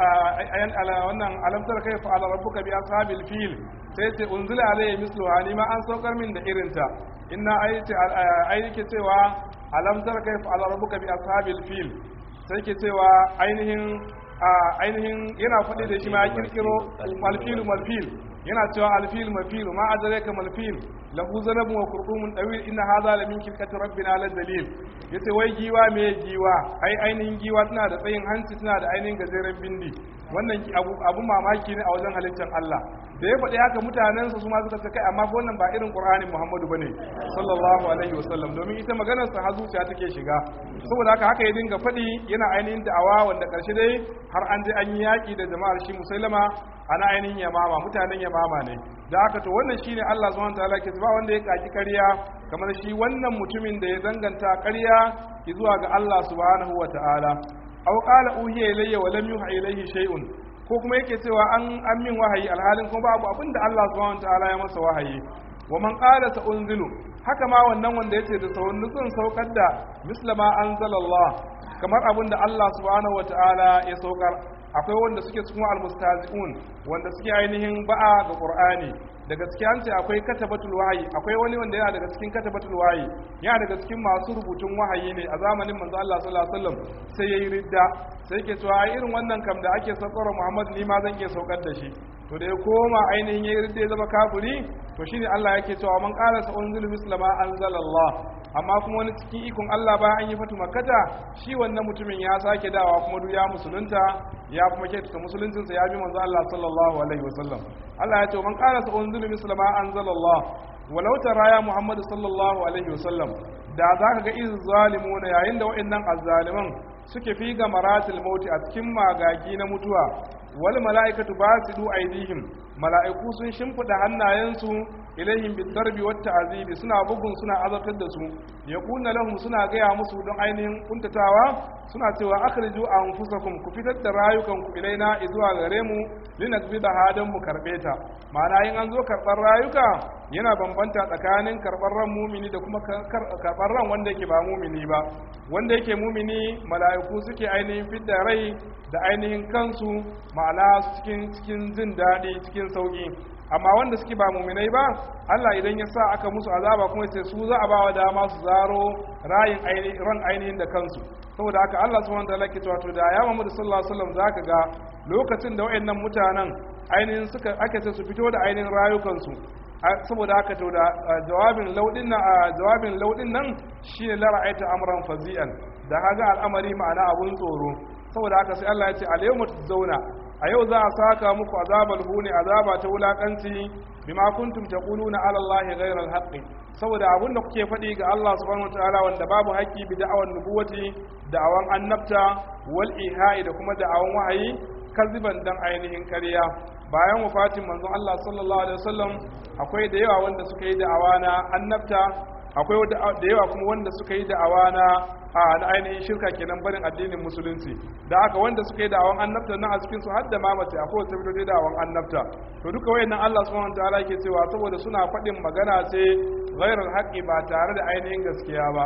ayan ala wannan alamtar kaifa ala rabbuka bi ashabil fil sai ce unzila alayhi misluha ni ma an saukar min da irinta inna ayati ayike cewa alamtar kaifa ala rabbuka bi ashabil fil sai ke cewa ainihin ainihin yana faɗi da shi ma ya kirkiro malfilu malfil yana cewa alfil mafil ma adraka malfil lahu zanabun wa qurdumun dawil inna hadha la min kilkati rabbina la dalil yace wai giwa me giwa ai ainihin giwa tana da tsayin hanci tana da ainihin gajeren bindi wannan abu abu mamaki ne a wajen halittar Allah da ya faɗi haka mutanen su ma suka ce kai amma wannan ba irin Qur'anin Muhammadu bane sallallahu alaihi wasallam domin ita maganar sa har zuciya take shiga saboda haka haka ya dinga faɗi yana ainihin da'awa wanda karshe dai har an je an yi yaki da jama'ar shi musailama ana ainihin yamama mutanen yamama ne da aka to wannan shine Allah subhanahu wataala ke ba wanda ya kaki ƙarya kamar shi wannan mutumin da ya danganta ƙarya zuwa ga Allah subhanahu wataala aw qala uhiya ilayya wa lam yuha ilayhi shay'un ko kuma yake cewa an an min wahayi alhalin kuma babu abinda Allah subhanahu wataala ya masa wahayi wa man qala sa unzilu haka ma wannan wanda yace da sauran nutsun saukar da mislama anzalallah kamar abinda Allah subhanahu wataala ya saukar akwai wanda suke cikin almustazi'un wanda suke ainihin ba'a ga qur'ani da gaskiya an ce akwai katabatul wahayi akwai wani wanda yana daga cikin katabatul wahayi yana daga cikin masu rubutun wahayi ne a zamanin manzo Allah sallallahu alaihi wasallam sai yayi ridda sai yake cewa ai irin wannan kam da ake saukar Muhammad ni ma zan iya saukar da shi to da ya koma ainihin yayi ridda ya zama kafiri to shine Allah yake cewa man qala sa unzilu mislama anzalallah amma kuma wani cikin ikon Allah bayan an yi fatu makkata shi wannan mutumin ya sake dawa kuma duk ya musulunta ya kuma kyautata musuluncinsa ya bi manzo Allah sallallahu alaihi wasallam Allah ya ce man qala sa unzilu mislama anzalallah walau tara ya Muhammad sallallahu alaihi wasallam da zaka ga iz zalimuna yayin da wa'annan azzaliman suke fi ga maratil mauti a cikin magagi na mutuwa wal mala'ikatu basidu aidihim mala'iku sun shimfida hannayensu ilayhim bidarbi wat ta'zibi suna bugun suna azabtar da su yaquluna lahum suna gaya musu don ainihin kuntatawa suna cewa akhriju anfusakum ku fitar da rayukanku ilaina zuwa gare mu linakbida hadan mu karbe ta ma'ana in an zo karbar rayuka yana bambanta tsakanin karbar ran mumini da kuma karbar ran wanda yake ba mumini ba wanda yake mumini mala'iku suke ainihin fidda rai da ainihin kansu ma'ana cikin cikin jin daɗi cikin sauki amma wanda suke ba muminai ba Allah idan ya sa aka musu azaba kuma sai su za a ba wa dama su zaro rayin ran ainihin da kansu saboda haka Allah subhanahu wataala ke cewa to da ya Muhammad sallallahu alaihi wasallam zaka ga lokacin da wayannan mutanen ainihin suka ake ce su fito da ainihin rayukansu saboda haka to da jawabin laudin nan jawabin laudin nan shine la ra'aita amran fazi'an da haga al'amari ma'ana abun tsoro saboda haka sai Allah ya ce al yawma zauna a yau za a saka muku azabal huni azaba ta wulakanci bima kuntum taquluna ala allahi ghayra alhaqi saboda abun da kuke faɗi ga Allah subhanahu wataala wanda babu haƙƙi bi da'awan nubuwati da'awan annabta wal ihai da kuma da'awan wahayi kaziban dan ainihin ƙarya bayan wafatin manzon Allah sallallahu alaihi wasallam akwai da yawa wanda suka yi da'awa na annabta akwai da yawa kuma wanda suka yi da'awa na a na ainihin shirka kenan barin addinin musulunci da haka wanda suka yi da'awan annabta na a cikin su har da mamace akwai wata fito da da'awan annabta to duka wayannan Allah subhanahu wataala yake cewa saboda suna faɗin magana ce ghairal haqqi ba tare da ainihin gaskiya ba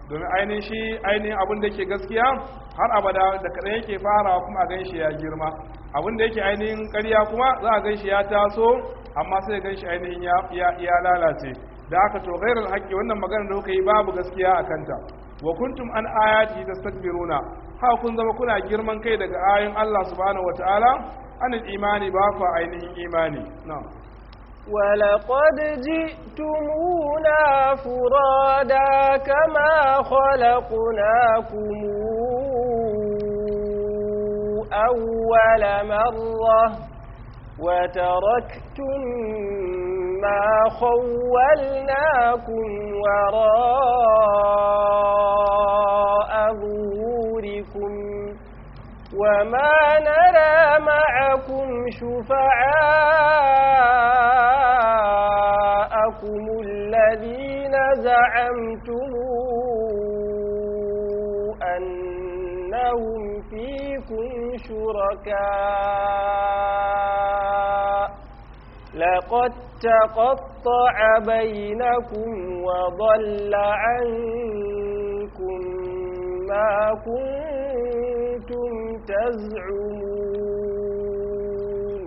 domin ainihin shi ainihin abin da yake gaskiya har abada da kaɗan yake farawa kuma a gan shi ya girma abin da yake ainihin ƙarya kuma za a gan shi ya taso amma sai gan shi ainihin ya lalace da aka to gairar haƙƙi wannan magana da kuka yi babu gaskiya a kanta wa kuntum an ayati tastakbiruna haka kun zama kuna girman kai daga ayoyin Allah subhanahu wataala anil imani ba ku ainihin imani na'am ولقد جئتمونا فرادا كما خلقناكم أول مرة وتركتم ما خولناكم وراء ظهوركم وما نرى معكم شفعاءكم الذين زعمتم أنهم فيكم شركاء لقد تقطع بينكم وضل عنكم ما كنتم تزعمون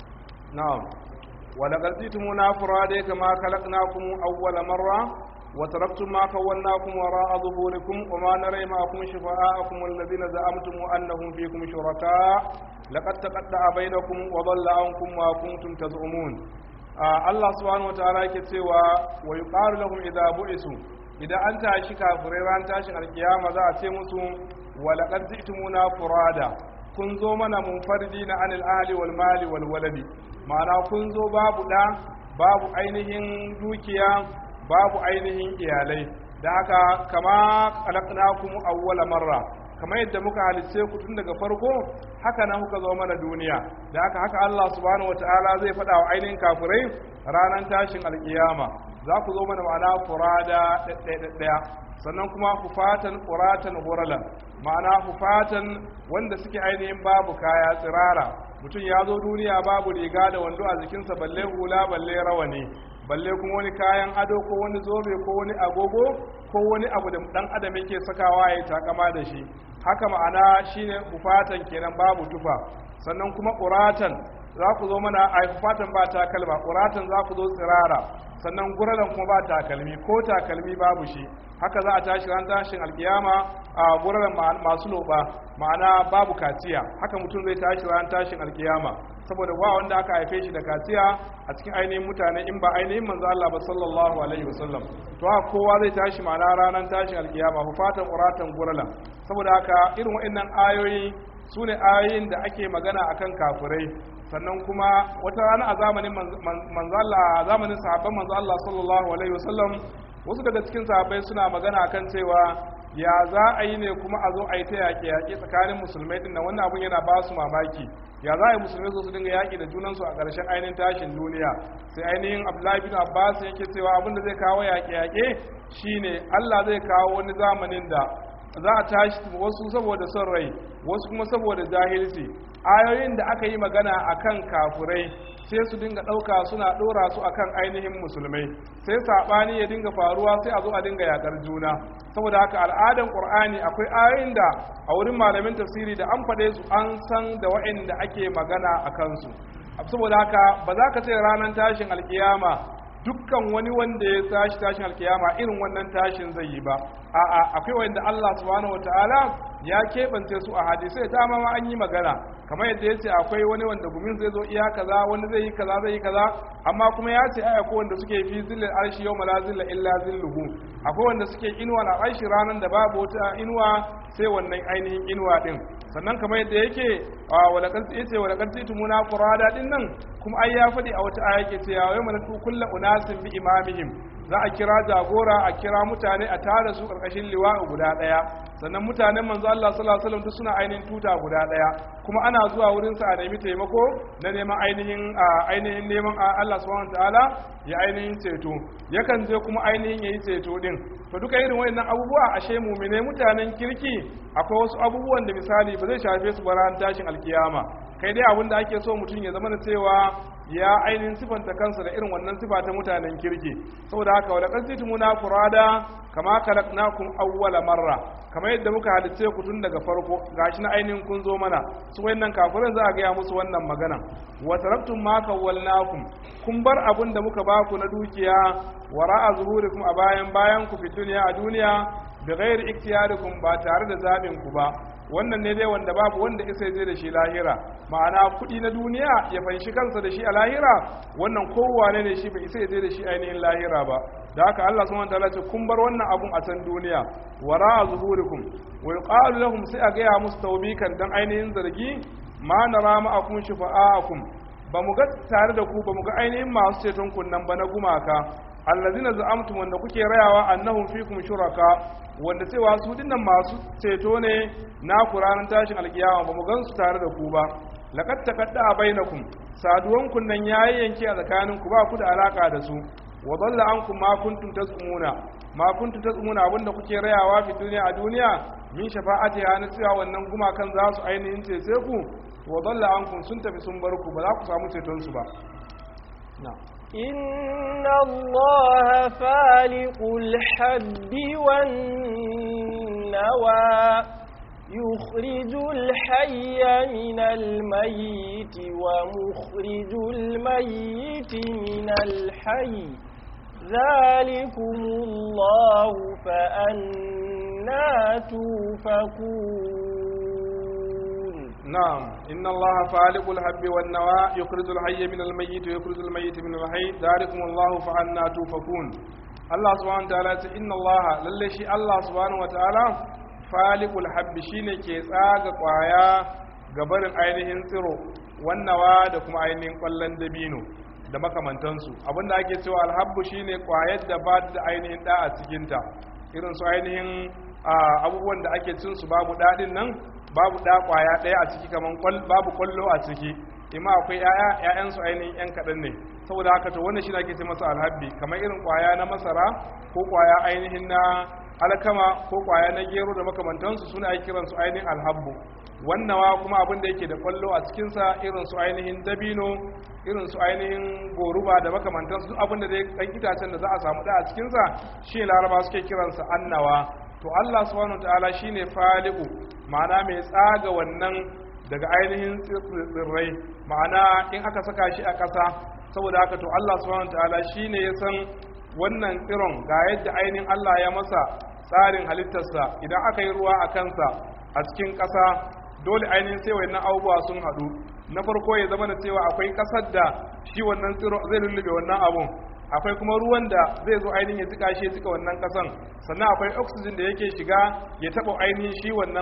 نعم ولقد جئتمونا فرادى كما خلقناكم أول مرة وتركتم ما كوناكم وراء ظهوركم وما نرى معكم شفعاءكم الذين زعمتم أنهم فيكم شركاء لقد تقطع بينكم وضل عنكم ما كنتم تزعمون آه الله سبحانه وتعالى كتوى ويقال لهم إذا بعثوا idan an tashi kafirai ran tashin alkiyama za a ce musu walaqad ji'tumuna furada kun zo mana munfaridi na anil ahli wal mali wal waladi ma'ana kun zo babu da babu ainihin dukiya babu ainihin iyalai da haka kama khalaqnakum awwala marra kamar yadda muka halicce ku tun daga farko haka nan kuka zo mana duniya da haka haka Allah subhanahu wataala zai faɗa wa ainihin kafirai ranar tashin alkiyama za ku zo mana ma'ana furada ɗaya sannan kuma hufatan ƙuratan huralan ma'ana hufatan wanda suke ainihin babu kaya tsirara mutum ya zo duniya babu riga da wando a jikinsa balle hula balle rawani balle kuma wani kayan ado ko wani zobe ko wani agogo ko wani abu da dan adam yake sakawa ya takama da shi haka ma'ana shine hufatan kenan babu tufa sannan kuma ƙuratan za ku zo mana a fatan ba takalma ƙuratan za ku zo tsirara sannan guralan kuma ba takalmi ko takalmi babu shi haka za a tashi ran tashin alkiyama a guralan masu loba ma'ana babu kaciya haka mutum zai tashi ran tashin alkiyama saboda ba wanda aka haife shi da kaciya a cikin ainihin mutane in ba ainihin manzo Allah ba sallallahu alaihi wasallam to haka kowa zai tashi ma'ana ranar tashin alkiyama fatan quratan guralan saboda haka irin waɗannan ayoyi su ne ayoyin da ake magana akan kafirai sannan kuma wata rana a zamanin manzala a zamanin sahabban manzo Allah sallallahu alaihi wasallam wasu daga cikin sahabbai suna magana akan cewa ya za a yi ne kuma a zo a yi ta yaƙe yaƙe tsakanin musulmai din nan wannan abun yana ba su mamaki ya za a yi musulmai su dinga yaƙi da junansu a ƙarshen ainihin tashin duniya sai ainihin abdullahi bin abbas yake cewa abin da zai kawo yaƙe yaƙe shine Allah zai kawo wani zamanin da za a tashi wasu saboda son rai wasu kuma saboda jahilci ayoyin da aka yi magana akan kafurai sai su dinga ɗauka suna ɗora su akan ainihin musulmai sai saɓani ya dinga faruwa sai a zo a dinga yaƙar juna saboda haka al'adan ƙur'ani akwai ayoyin da a wurin malamin tafsiri da an faɗe su an san da wa'inda ake magana a kansu saboda haka ba za ka ce ranar tashin alkiyama dukkan wani wanda ya tashi tashin alkiyama irin wannan tashin zai yi ba a'a akwai wanda Allah subhanahu wataala ya keɓance su a hadisai ta ma an yi magana kamar yadda ya ce akwai wani wanda gumin zai zo iya kaza wani zai yi kaza zai yi kaza amma kuma ya ce ai akwai wanda suke fi zillil arshi yau la zilla illa zilluhu akwai wanda suke inuwa na arshi ranar da babu wata inuwa sai wannan ainihin inuwa din sannan kamar yadda yake walakar yace walakar titumuna qurada din nan kuma ai ya faɗi a wata aya yake cewa wai malatu kullu unasin bi imamihim za a kira jagora a kira mutane a tara su karkashin liwa'u guda daya sannan mutanen manzo Allah sallallahu alaihi wasallam duk suna ainihin tuta guda daya kuma ana zuwa wurin sa a nemi taimako na neman ainihin ainihin neman Allah subhanahu wataala ya ainihin ceto yakan je kuma ainihin yayi ceto din to duka irin wayannan abubuwa ashe mumine mutanen kirki akwai wasu abubuwan da misali ba zai shafe su ba ran tashin alkiyama kai dai abin da ake so mutum ya zama da cewa ya ainihin sifanta kansa da irin wannan sifa ta mutanen kirki saboda haka wala qadditumuna furada kama khalaqnakum awwala marra kamar yadda muka halice ku tun daga farko gashi na ainihin kun zo mana su wayannan kafirin za a gaya musu wannan magana wa taraktum ma kawwalnakum kun bar abin da muka baku na dukiya wara'a zuhurikum a bayan bayan ku fi duniya a duniya bi ghairi ikhtiyarikum ba tare da zabin ku ba wannan ne dai wanda babu wanda isa je da shi lahira ma'ana kuɗi na duniya ya fanshi kansa da shi a lahira wannan kowane ne shi bai isa je da shi ainihin lahira ba da haka Allah subhanahu wataala ce kun bar wannan abun a can duniya wara zuhurikum wa yuqalu lahum sai a gaya musu tawbikan dan ainihin zargi ma nara ma'akum shufa'akum ba mu ga tare da ku ba mu ga ainihin masu ceton kunnan ba na gumaka allazina za'amtum wanda kuke rayawa annahum fikum shuraka wanda cewa su dinnan masu ceto ne na ranar tashin alkiyama ba mu gan su tare da ku ba laqad taqadda bainakum saduwan kunnan yayi yanke a tsakanin ku ba ku da alaka da su wa dalla ankum ma kuntum tasumuna ma kuntum tasumuna abinda kuke rayawa fi duniya a duniya min shafa'ati ya na cewa wannan gumakan za su ainihin cece ku wa dalla ankum sun tafi sun bar ku ba za ku samu ceton su ba na'am إن الله فالق الحب والنوى يخرج الحي من الميت ومخرج الميت من الحي ذلكم الله فأنا توفكون نعم إن الله فالق الحب والنوى يخرج الحي من الميت ويخرج الميت من الحي ذلكم الله فأنا توفكون الله سبحانه وتعالى إن الله للي شي الله سبحانه وتعالى فالق الحب شيني كي تsaga kwaya gabarin ainihin tsiro wannawa da kuma ainihin kwallon dabino da makamantansu abinda ake cewa alhabbu shine kwayar da ba da ainihin da a cikinta irin su ainihin abubuwan da ake cin su babu daɗin nan babu ɗa ƙwaya ɗaya a ciki kamar babu ƙwallo a ciki ima akwai ƴaƴa ƴaƴan su ainihin ƴan kaɗan ne saboda haka to wannan shi ake ce masa alhabbi kamar irin ƙwaya na masara ko ƙwaya ainihin na alkama ko ƙwaya na gero da makamantansu suna ake kiransu ainihin alhabbu wannawa kuma abin da yake da ƙwallo a cikinsa irin su ainihin dabino irin su ainihin goruba da makamantansu duk abin da dai ɗan itacen da za a samu ɗa a cikinsa shi laraba suke kiransa annawa to Allah subhanahu wataala shine faliqu ma'ana mai tsaga wannan daga ainihin tsirrai ma'ana in aka saka shi a ƙasa saboda haka to Allah subhanahu wataala shine ya san wannan tsiron ga yadda ainihin Allah ya masa tsarin halittarsa idan aka yi ruwa a kansa a cikin ƙasa dole ainihin sai wannan abubuwa sun haɗu na farko ya zama da cewa akwai ƙasar da shi wannan tsiro zai lullube wannan abun akwai kuma ruwan da zai zo ainihin ya jika shi ya jika wannan kasan sannan akwai oxygen da yake shiga ya taɓa ainihin shi wannan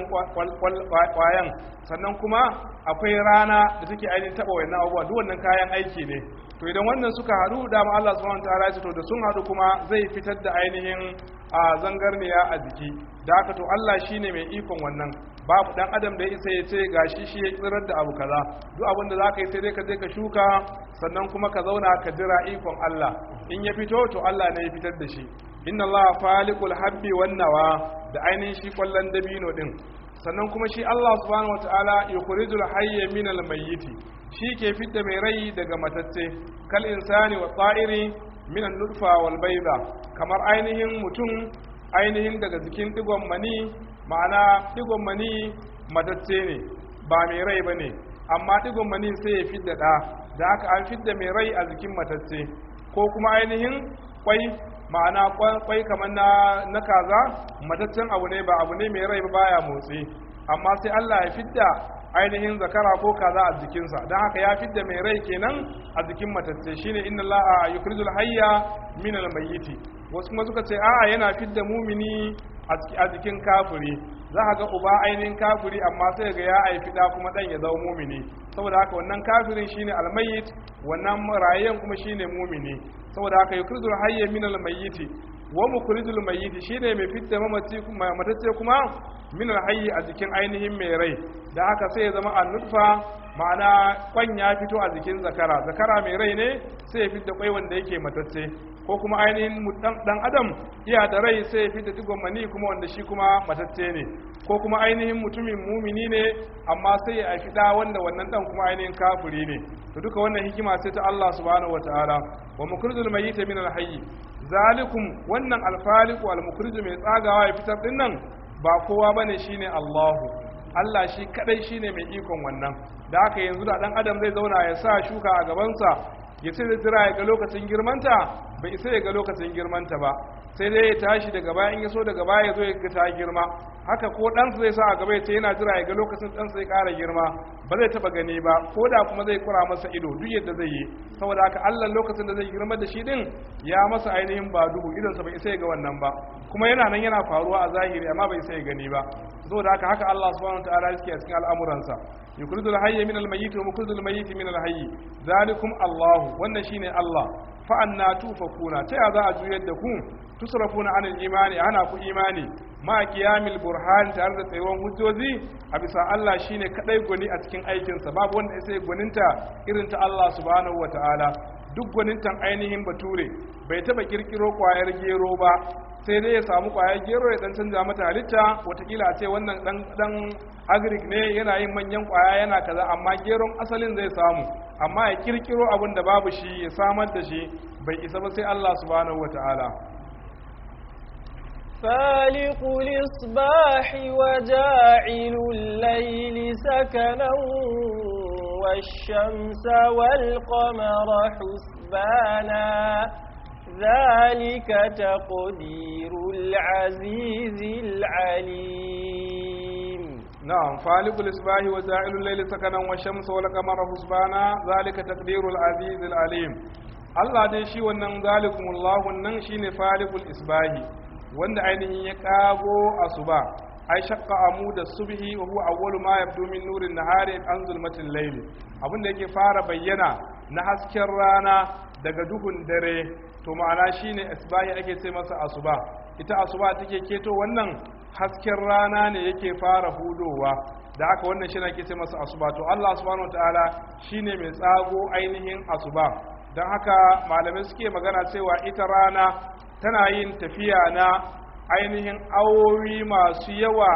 kwayan sannan kuma akwai rana da take ainihin taɓa wannan abubuwa duk wannan kayan aiki ne to idan wannan suka haɗu dama Allah subhanahu wataala ya to da sun haɗu kuma zai fitar da ainihin a zangarniya a jiki da haka to Allah shine mai ikon wannan babu dan adam da ya isa ya ce gashi shi ya tsirar da abu kaza duk abin da zaka yi sai dai ka je ka shuka sannan kuma ka zauna ka jira ikon Allah in ya fito to Allah ne ya fitar da shi inna Allah faliqul habbi wan nawa da ainihin shi kwallon dabino din sannan kuma shi Allah subhanahu wataala yukhrijul hayya min al mayyiti shi ke fitta mai rai daga matacce kal insani wa ta'iri min an nutfa wal bayda kamar ainihin mutum ainihin daga jikin digon mani ma'ana digon mani matacce ne ba mai rai ba ne amma digon mani sai ya fidda ɗa da haka an fidda mai rai a jikin matacce ko kuma ainihin kwai ma'ana kwai kamar na, na kaza mataccen abu ne ba abu ne mai rai ba baya motsi amma sai Allah ya fidda ainihin zakara ko kaza a jikinsa don haka ya fidda mai rai kenan a jikin matacce shine inna Allah yukrizul hayya min al-mayyiti wasu kuma suka ce a'a yana fidda mumini a jikin kafiri za a ga uba ainihin kafiri amma sai ga ya haifi da kuma dan ya zama mumini saboda haka wannan kafirin shine almayyit wannan rayyan kuma shine mumini saboda haka yukrizul hayya min almayyiti wa mukrizul mayyiti shine mai fitta mamaci kuma matacce kuma min alhayyi a jikin ainihin mai rai da haka sai ya zama annutfa ma'ana kwan ya fito a jikin zakara zakara mai rai ne sai ya fidda kwai wanda yake matacce ko kuma ainihin dan adam iya da rai sai ya fidda digon mani kuma wanda shi kuma matacce ne ko kuma ainihin mutumin mumini ne amma sai ya haifi da wanda wannan dan kuma ainihin kafiri ne to duka wannan hikima sai ta Allah subhanahu wataala wa mukrizul mayyita min al-hayy zalikum wannan al-faliqu al-mukrizu mai tsagawa ya fitar din nan ba kowa bane shine Allahu Allah shi kadai shine mai ikon wannan da haka yanzu da dan adam zai zauna ya sa shuka a gabansa ya ce zai jira ya ga lokacin girmanta bai isa ya ga lokacin girmanta ba sai dai ya tashi daga baya in ya so daga baya ya zo ya ga ta girma haka ko ɗansa zai sa a gaba ya ce yana jira ya ga lokacin ɗansa ya ƙara girma ba zai taɓa gani ba ko da kuma zai kura masa ido duk yadda zai yi saboda haka Allah lokacin da zai girma da shi din ya masa ainihin ba duhu idonsa bai isa ya ga wannan ba kuma yana nan yana faruwa a zahiri amma bai isa ya gani ba saboda haka haka Allah subhanahu wa ta'ala yake a cikin al'amuransa yukhrijul hayya min al-mayyit wa mukhrijul mayyit min al-hayy zalikum Allah wannan shine Allah fa anna tufakuna ta ya za a juyar da ku tusrafuna anil imani ana ku imani ma qiyamil burhan tare da tsayuwan hujjoji a bisa Allah shine kadai gwani a cikin aikinsa babu wanda sai gwaninta irin ta Allah subhanahu wa ta'ala duk gwanintan ainihin bature bai taba kirkiro kwayar gero ba sai dai ya samu kwayar gero ya dan canza mata halitta watakila a ce wannan dan dan agric ne yana yin manyan kwaya yana kaza amma geron asalin zai samu amma ya kirkiro abin da babu shi ya samar da shi bai isa ba sai Allah subhanahu wataala فالق الإصباح وجاعل الليل سكنا والشمس والقمر حسبانا ذلك تقدير العزيز العليم نعم فالق الإصباح وجاعل الليل سكنا والشمس والقمر حسبانا ذلك تقدير العزيز العليم Allah dai shi wannan zalikumullahu nan shine falikul isbahi wanda ainihin ya kago asuba ai shaqqa amuda subhi wa huwa awwalu ma yabdu min nurin nahari an zulmatil layl abinda yake fara bayyana na hasken rana daga duhun dare to ma'ana shine isbahi ake ce masa asuba ita asuba take keto wannan hasken rana ne yake fara hudowa da haka wannan shi ake ce masa asuba to Allah subhanahu wataala shine mai tsago ainihin asuba don haka malamai suke magana cewa ita rana tana yin tafiya na ainihin awowi masu yawa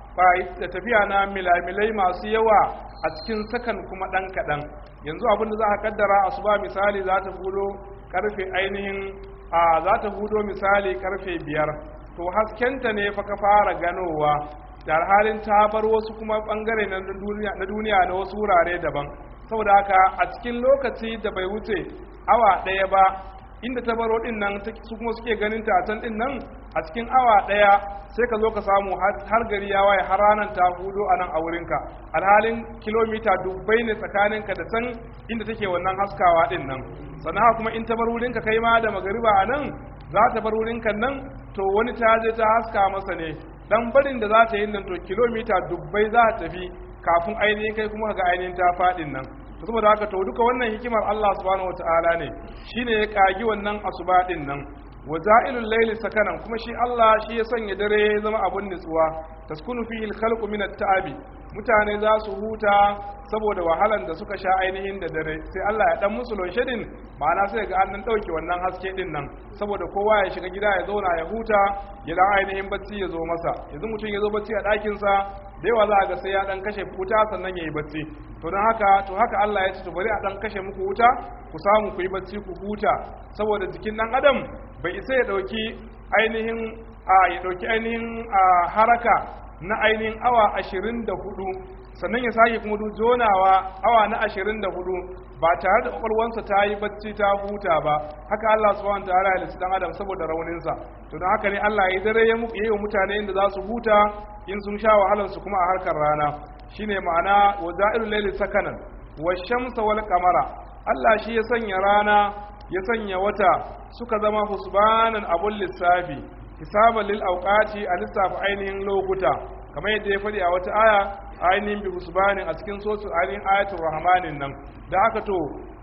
da tafiya na milamilai masu yawa a cikin sakan kuma ɗan kaɗan yanzu abin da za a kaddara asuba misali za ta hudo karfe ainihin a za ta hudo misali karfe biyar to haskenta ne fa ka fara ganowa da halin ta bar wasu kuma bangare na duniya na wasu wurare daban saboda haka a cikin lokaci da bai wuce awa ɗaya ba inda ta baro din nan su kuma suke ganin ta can din nan a cikin awa daya sai ka zo ka samu har gari ya waye har ranar ta hudo a nan a wurinka alhalin kilomita dubbai ne tsakaninka da can inda take wannan haskawa din nan sannan kuma in ta bar wurinka kai ma da magariba a nan za ta bar wurinka nan to wani ta je ta haska masa ne dan barin da za ta yi nan to kilomita dubbai za ta tafi kafin ainihin kai kuma ga ainihin ta faɗin nan saboda haka to duka wannan hikimar Allah subhanahu wataala ne shine ya kagi wannan asuba din nan wa ja'ilul layli sakanan kuma shi Allah shi ya sanya dare ya zama abun nutsuwa taskunu fihi al-khalqu min at-ta'abi mutane za su huta saboda wahalan da suka sha ainihin da dare sai Allah ya dan musu lonshedin ma'ana sai ga an dan dauke wannan haske din nan saboda kowa ya shiga gida ya zauna ya huta ya dan ainihin bacci ya zo masa yanzu mutum ya zo bacci a ɗakin sa da yawa za a ga sai ya dan kashe wuta sannan ya yi bacci to don haka to haka Allah ya ce to bari a dan kashe muku wuta ku samu ku yi bacci ku huta saboda jikin dan adam bai isa ya dauki ainihin a ya dauki ainihin haraka na ainihin awa ashirin da hudu sannan ya sake kuma jonawa awa na ashirin da hudu ba tare da kwakwalwansa ta yi bacci ta huta ba haka Allah subhanahu wa ta'ala ya lissi dan adam saboda rauninsa to don haka ne Allah ya dare ya yi wa mutane inda za su huta in sun sha wahalar su kuma a harkar rana shine ma'ana wa za'ilul layli sakanan wa shamsa wal qamara Allah shi ya sanya rana ya sanya wata suka zama husbanan abul lissafi hisaban lil awqati a lissafa ainihin lokuta kamar yadda ya faɗi a wata aya ainihin bi husbanin a cikin sosu ainihin ayatul rahmanin nan da haka to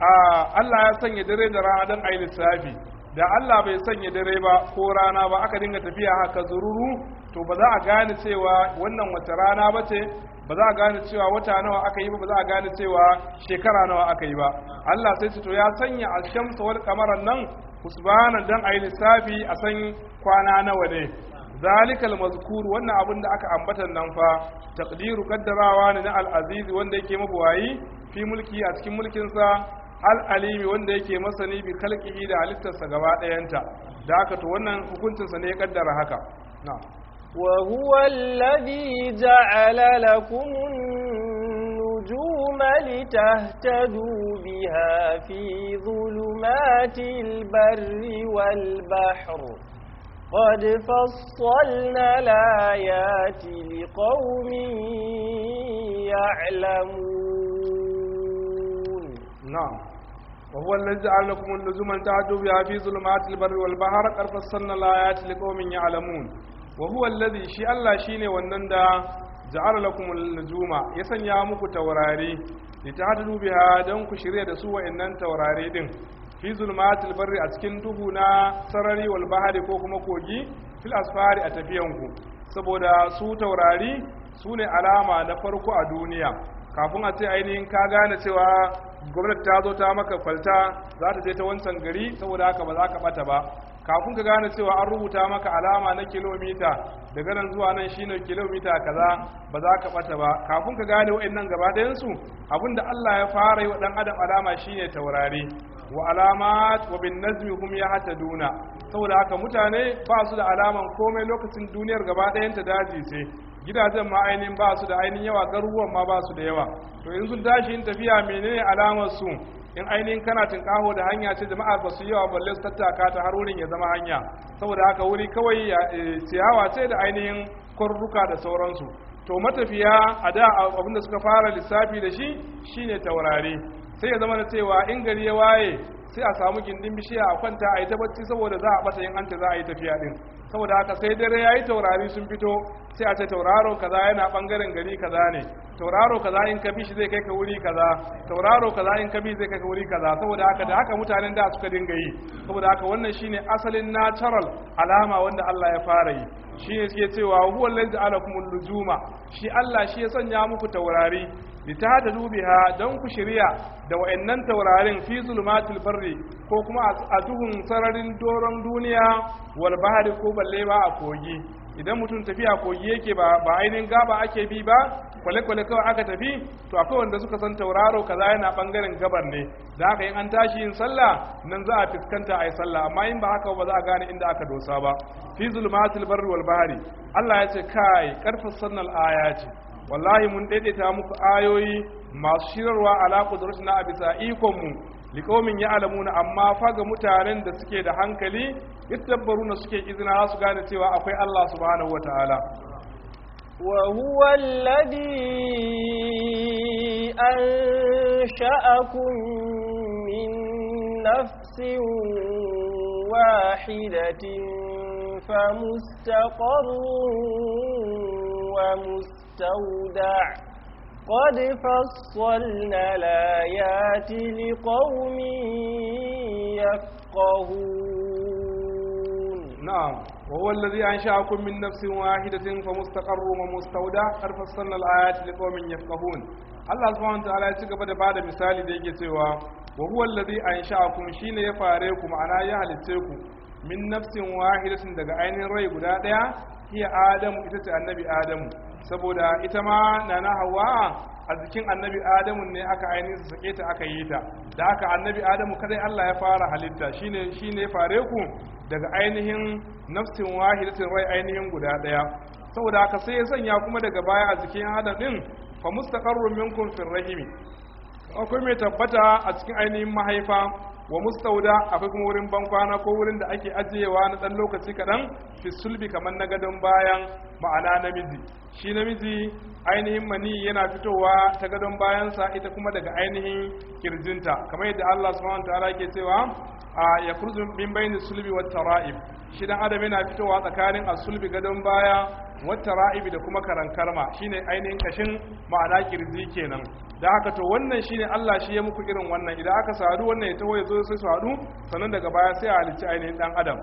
Allah ya sanya dare da rana dan ayi lissafi da Allah bai sanya dare ba ko rana ba aka dinga tafiya haka zururu to ba za a gane cewa wannan wata rana ba ce ba za a gane cewa wata nawa aka yi ba ba za a gane cewa shekara nawa aka yi ba Allah sai ce to ya sanya alshamsa wal qamaran nan husbanan dan ayi lissafi a san kwana nawa ne zalikal mazkur wannan abin da aka ambata nan fa taqdiru kaddarawa ne na al-aziz wanda yake mabuwayi fi mulki a cikin mulkin sa al-alimi wanda yake masani bi khalqihi da halittarsa gaba ɗayanta da haka to wannan hukuncin sa ne ya kaddara haka na'am وهو الذي جعل لكم النجوم لتهتدوا بها في ظلمات البر والبحر قد فصلنا الآيات لقوم يعلمون نعم وهو الذي جعل لكم النجوم تعدوا بها في ظلمات البر والبحر قد فصلنا الآيات لقوم يعلمون وهو الذي شي الله شيني wannan da ja'ala lakum an-nujuma ya sanya muku taurari litahdu biha dan ku shirye da su wa'annan taurari din fi zulmatil barri a cikin duhu na sarari wal bahari ko kuma kogi fil asfari a tafiyanku saboda su taurari su ne alama na farko a duniya kafin a ce ainihin ka gane cewa gwamnati ta zo ta maka kwalta za ta je ta wancan gari saboda haka ba za ka bata ba kafin ka gane cewa an rubuta maka alama na kilomita daga nan zuwa nan shine kilomita kaza ba za ka bata ba kafin ka gane wa'annan gaba ɗayan su abinda Allah ya fara yi wa dan adam alama shine taurari wa alamat wa bin najmi hum yahtaduna saboda haka mutane ba su da alaman komai lokacin duniyar gaba ɗayan ta daji ce gidajen ma ainihin ba su da ainihin yawa garuruwan ma ba su da yawa to in sun tashi yin tafiya menene alamar su in ainihin kana tinkaho da hanya ce jama'a ba su yawa balle su tattaka ta har wurin ya zama hanya saboda haka wuri kawai ciyawa ce da ainihin kwarruka da sauransu to matafiya a da abinda suka fara lissafi da shi shine taurari sai ya zama da cewa in gari ya waye sai a samu gindin bishiya a kwanta a yi ta bacci saboda za a bata yin anta za a yi tafiya din saboda haka sai dare ya yi taurari sun fito sai a ce tauraro kaza yana bangaren gari kaza ne tauraro kaza in ka bi shi zai kai ka wuri kaza tauraro kaza in ka bi zai kai ka wuri kaza saboda haka da haka mutanen da suka dinga yi saboda haka wannan shine asalin natural alama wanda Allah ya fara yi shine suke cewa huwa allazi ja'alakumul nujuma shi Allah shi ya sanya muku taurari litahadu biha don ku shirya da wayannan taurarin fi zulumatil barri ko kuma a duhun sararin doron duniya wal bahari ko balle ba a kogi idan mutum tafiya kogi yake ba ba ainihin gaba ake bi ba kwale-kwale kawai aka tafi to akwai wanda suka san tauraro kaza yana bangaren gabar ne da haka in an tashi yin sallah nan za a fuskanta a yi sallah amma in ba haka ba za a gane inda aka dosa ba fi zulumatil barri wal bahari Allah ya ce kai karfin sannal ayati wallahi mun daidaita muku ayoyi masu shirarwa ala qudratina a bisa ikon mu liqaumin ya'lamuna amma fa ga mutanen da suke da hankali yadabbaruna suke izina su gane cewa akwai Allah subhanahu wataala وهو الذي أنشأكم من نفس واحدة فمستقر ومستودع قد فصلنا الآيات لقوم يفقهون نعم وهو الذي أنشأكم من نفس واحدة فمستقر ومستودع قد فصلنا الآيات لقوم يفقهون Allah subhanahu wataala ya ci gaba da bada misali da yake cewa wa huwa allazi ansha'akum shine ya fare ku ma'ana ya halitte ku min nafsin wahidatin daga ainihin rai guda daya hiya adamu ita ce annabi adamu saboda ita ma nana hawa a jikin annabi adamu ne aka ainihin su sake ta aka yi ta da aka annabi adamu kadai Allah ya fara halitta shine shine ya fare ku daga ainihin nafsin wahidatin rai ainihin guda daya saboda haka sai ya sanya kuma daga baya a jikin adam din fa mustaqarrun minkum fil rahimi akwai mai tabbata a cikin ainihin mahaifa wa mustauda akwai kuma wurin bankwana ko wurin da ake ajiyewa na dan lokaci kaɗan fi sulbi kamar na gadon bayan ma'ana namiji shi namiji ainihin mani yana fitowa ta gadon bayansa ita kuma daga ainihin kirjinta kamar yadda Allah subhanahu wa ta'ala yake cewa a ya kurzu min bayni sulbi wat tara'ib shi dan adam yana fitowa tsakanin asulbi gadon baya wata ra'ibi da kuma karankarma shine ainihin kashin ma'ana kirji kenan da haka to wannan shine Allah shi ya muku irin wannan idan aka sadu wannan ya taho ya zo sai su hadu sannan daga baya sai a halicci ainihin dan adam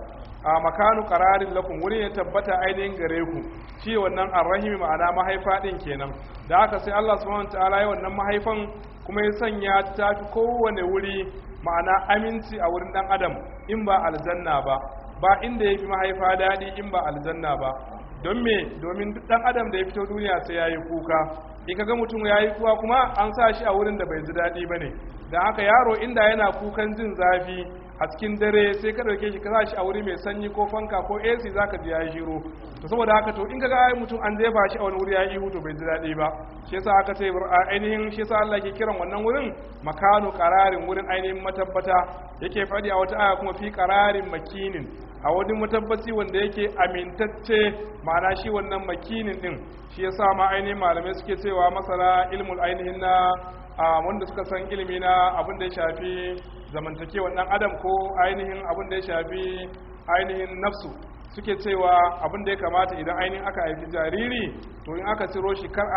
a makanu qararin lakum wuri ya tabbata ainihin gare ku shi wannan arrahimi ma'ana mahaifa din kenan da haka sai Allah subhanahu wataala ya wannan mahaifan kuma ya sanya ta fi kowane wuri ma'ana aminci a wurin dan adam in ba aljanna ba ba inda ya fi mahaifa daɗi in ba aljanna ba don me domin duk dan adam da ya fito duniya sai ya yi kuka in kaga mutum ya yi kuwa kuma an sa shi a wurin da bai ji daɗi ba ne da haka yaro inda yana kukan jin zafi a cikin dare sai ka ɗauke shi ka sa shi a wuri mai sanyi ko fanka ko ac za ka ji ya yi shiru to saboda haka to in kaga ai mutum an jefa shi a wani wuri ya yi ihu to bai ji daɗi ba shi yasa aka ce ainihin shi yasa Allah ke kiran wannan wurin makanu qararin wurin ainihin matabbata yake faɗi a wata aya kuma fi qararin makinin a wani matabbaci wanda yake amintacce ma'ana shi wannan makinin din shi yasa ma ainihin malamai suke cewa masana ilmul ainihin na wanda suka san ilimi na abin da ya shafi zamantakewar dan adam ko ainihin abin da ya shafi ainihin nafsu suke cewa abin da ya kamata idan ainihin aka haifi jariri to in aka ciro shi kar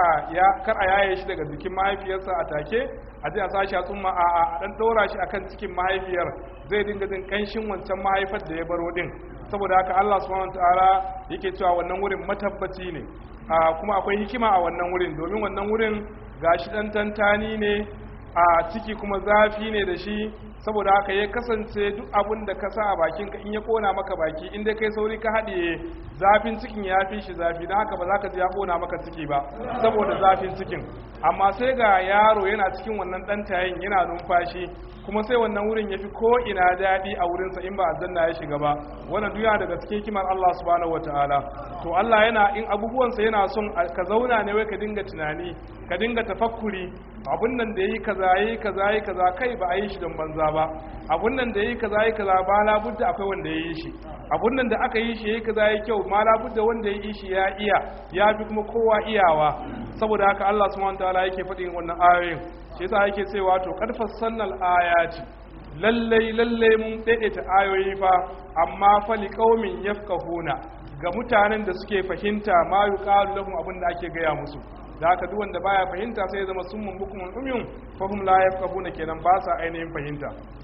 a yaye shi daga jikin mahaifiyarsa a take a je a sashi a tsumma a a dan dora shi akan cikin mahaifiyar zai dinga jin kanshin wancan mahaifar da ya baro din saboda haka Allah subhanahu wataala yake cewa wannan wurin matabbaci ne kuma akwai hikima a wannan wurin domin wannan wurin gashi dan tantani ne a ciki kuma zafi ne da shi saboda haka ya kasance duk abin da ka sa a bakinka in ya kona maka baki in dai kai sauri ka haɗiye zafin cikin ya fi shi zafi don haka ba za ka ji ya kona maka ciki ba saboda zafin cikin amma sai ga yaro yana cikin wannan ɗan tayin yana numfashi kuma sai wannan wurin ya fi ko ina daɗi a wurinsa in ba aljanna ya shiga ba wannan duniya daga cikin kimar Allah subhanahu wataala to Allah yana in abubuwansa yana son ka zauna ne wai ka dinga tunani ka dinga tafakkuri abun nan da yi kaza yi kaza yi kaza kai ba a yi shi don banza ba abun nan da yi kaza yi kaza ba labudda akwai wanda ya yi shi abun nan da aka yi shi yayi kaza yi kyau ma labudda wanda ya yi shi ya iya ya fi kuma kowa iyawa saboda haka Allah subhanahu wataala yake faɗin wannan ayoyin shi yasa yake cewa to qad fassalnal ayati lallai lallai mun daidaita ayoyi fa amma fa liqaumin yafqahuna ga mutanen da suke fahimta ma yuqalu lahum abin da ake gaya musu da haka duk wanda baya fahimta sai ya zama summun bukumun umyun fa hum la yafqahuna kenan ba sa ainihin fahimta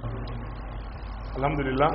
alhamdulillah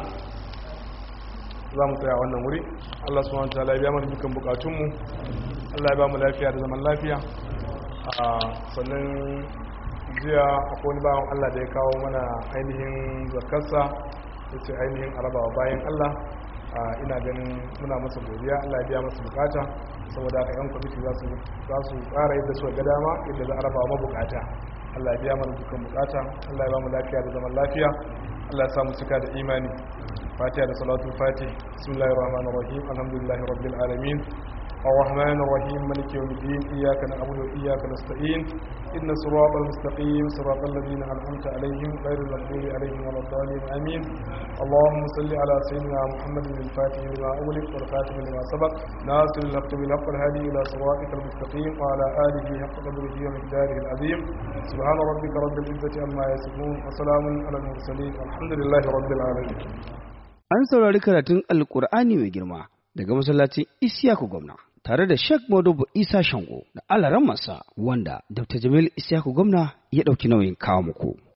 za mu tsaya wannan wuri Allah subhanahu wa ta'ala ya biya mana dukkan bukatunmu Allah ya ba mu lafiya da zaman lafiya a sannan jiya akwai wani bawan Allah da ya kawo mana ainihin zakarsa ya ce ainihin arabawa bayan Allah ina ganin muna masa godiya Allah ya biya masa bukata saboda haka yan kwamiti za su tsara yadda suka ga dama yadda za a raba mabukata Allah ya biya mana dukkan bukata Allah ya ba mu lafiya da zaman lafiya Allah ya samu cika da imani fatiha da salatu fati bismillahir rahmanir rahim alhamdulillahi rabbil alamin الرحمن الرحيم ملك يوم الدين إياك نعبد وإياك نستعين إن الصراط المستقيم صراط الذين أنعمت عليهم غير المغضوب عليهم ولا الضالين آمين اللهم صل على سيدنا محمد الفاتح لما أغلق والخاتم لما سبق ناصر الحق بالحق الهادي إلى صراطك المستقيم وعلى آله حق قدره ومقداره العظيم سبحان ربك رب العزة عما يصفون وسلام على المرسلين والحمد لله رب العالمين An saurari karatun Alƙur'ani mai girma daga masallacin Isiyaku Gwamna. tare da Sheikh Modubu Isa Shango da alaran masa wanda Dr. Jamil Isiyaku gwamna ya ɗauki nauyin kawo muku.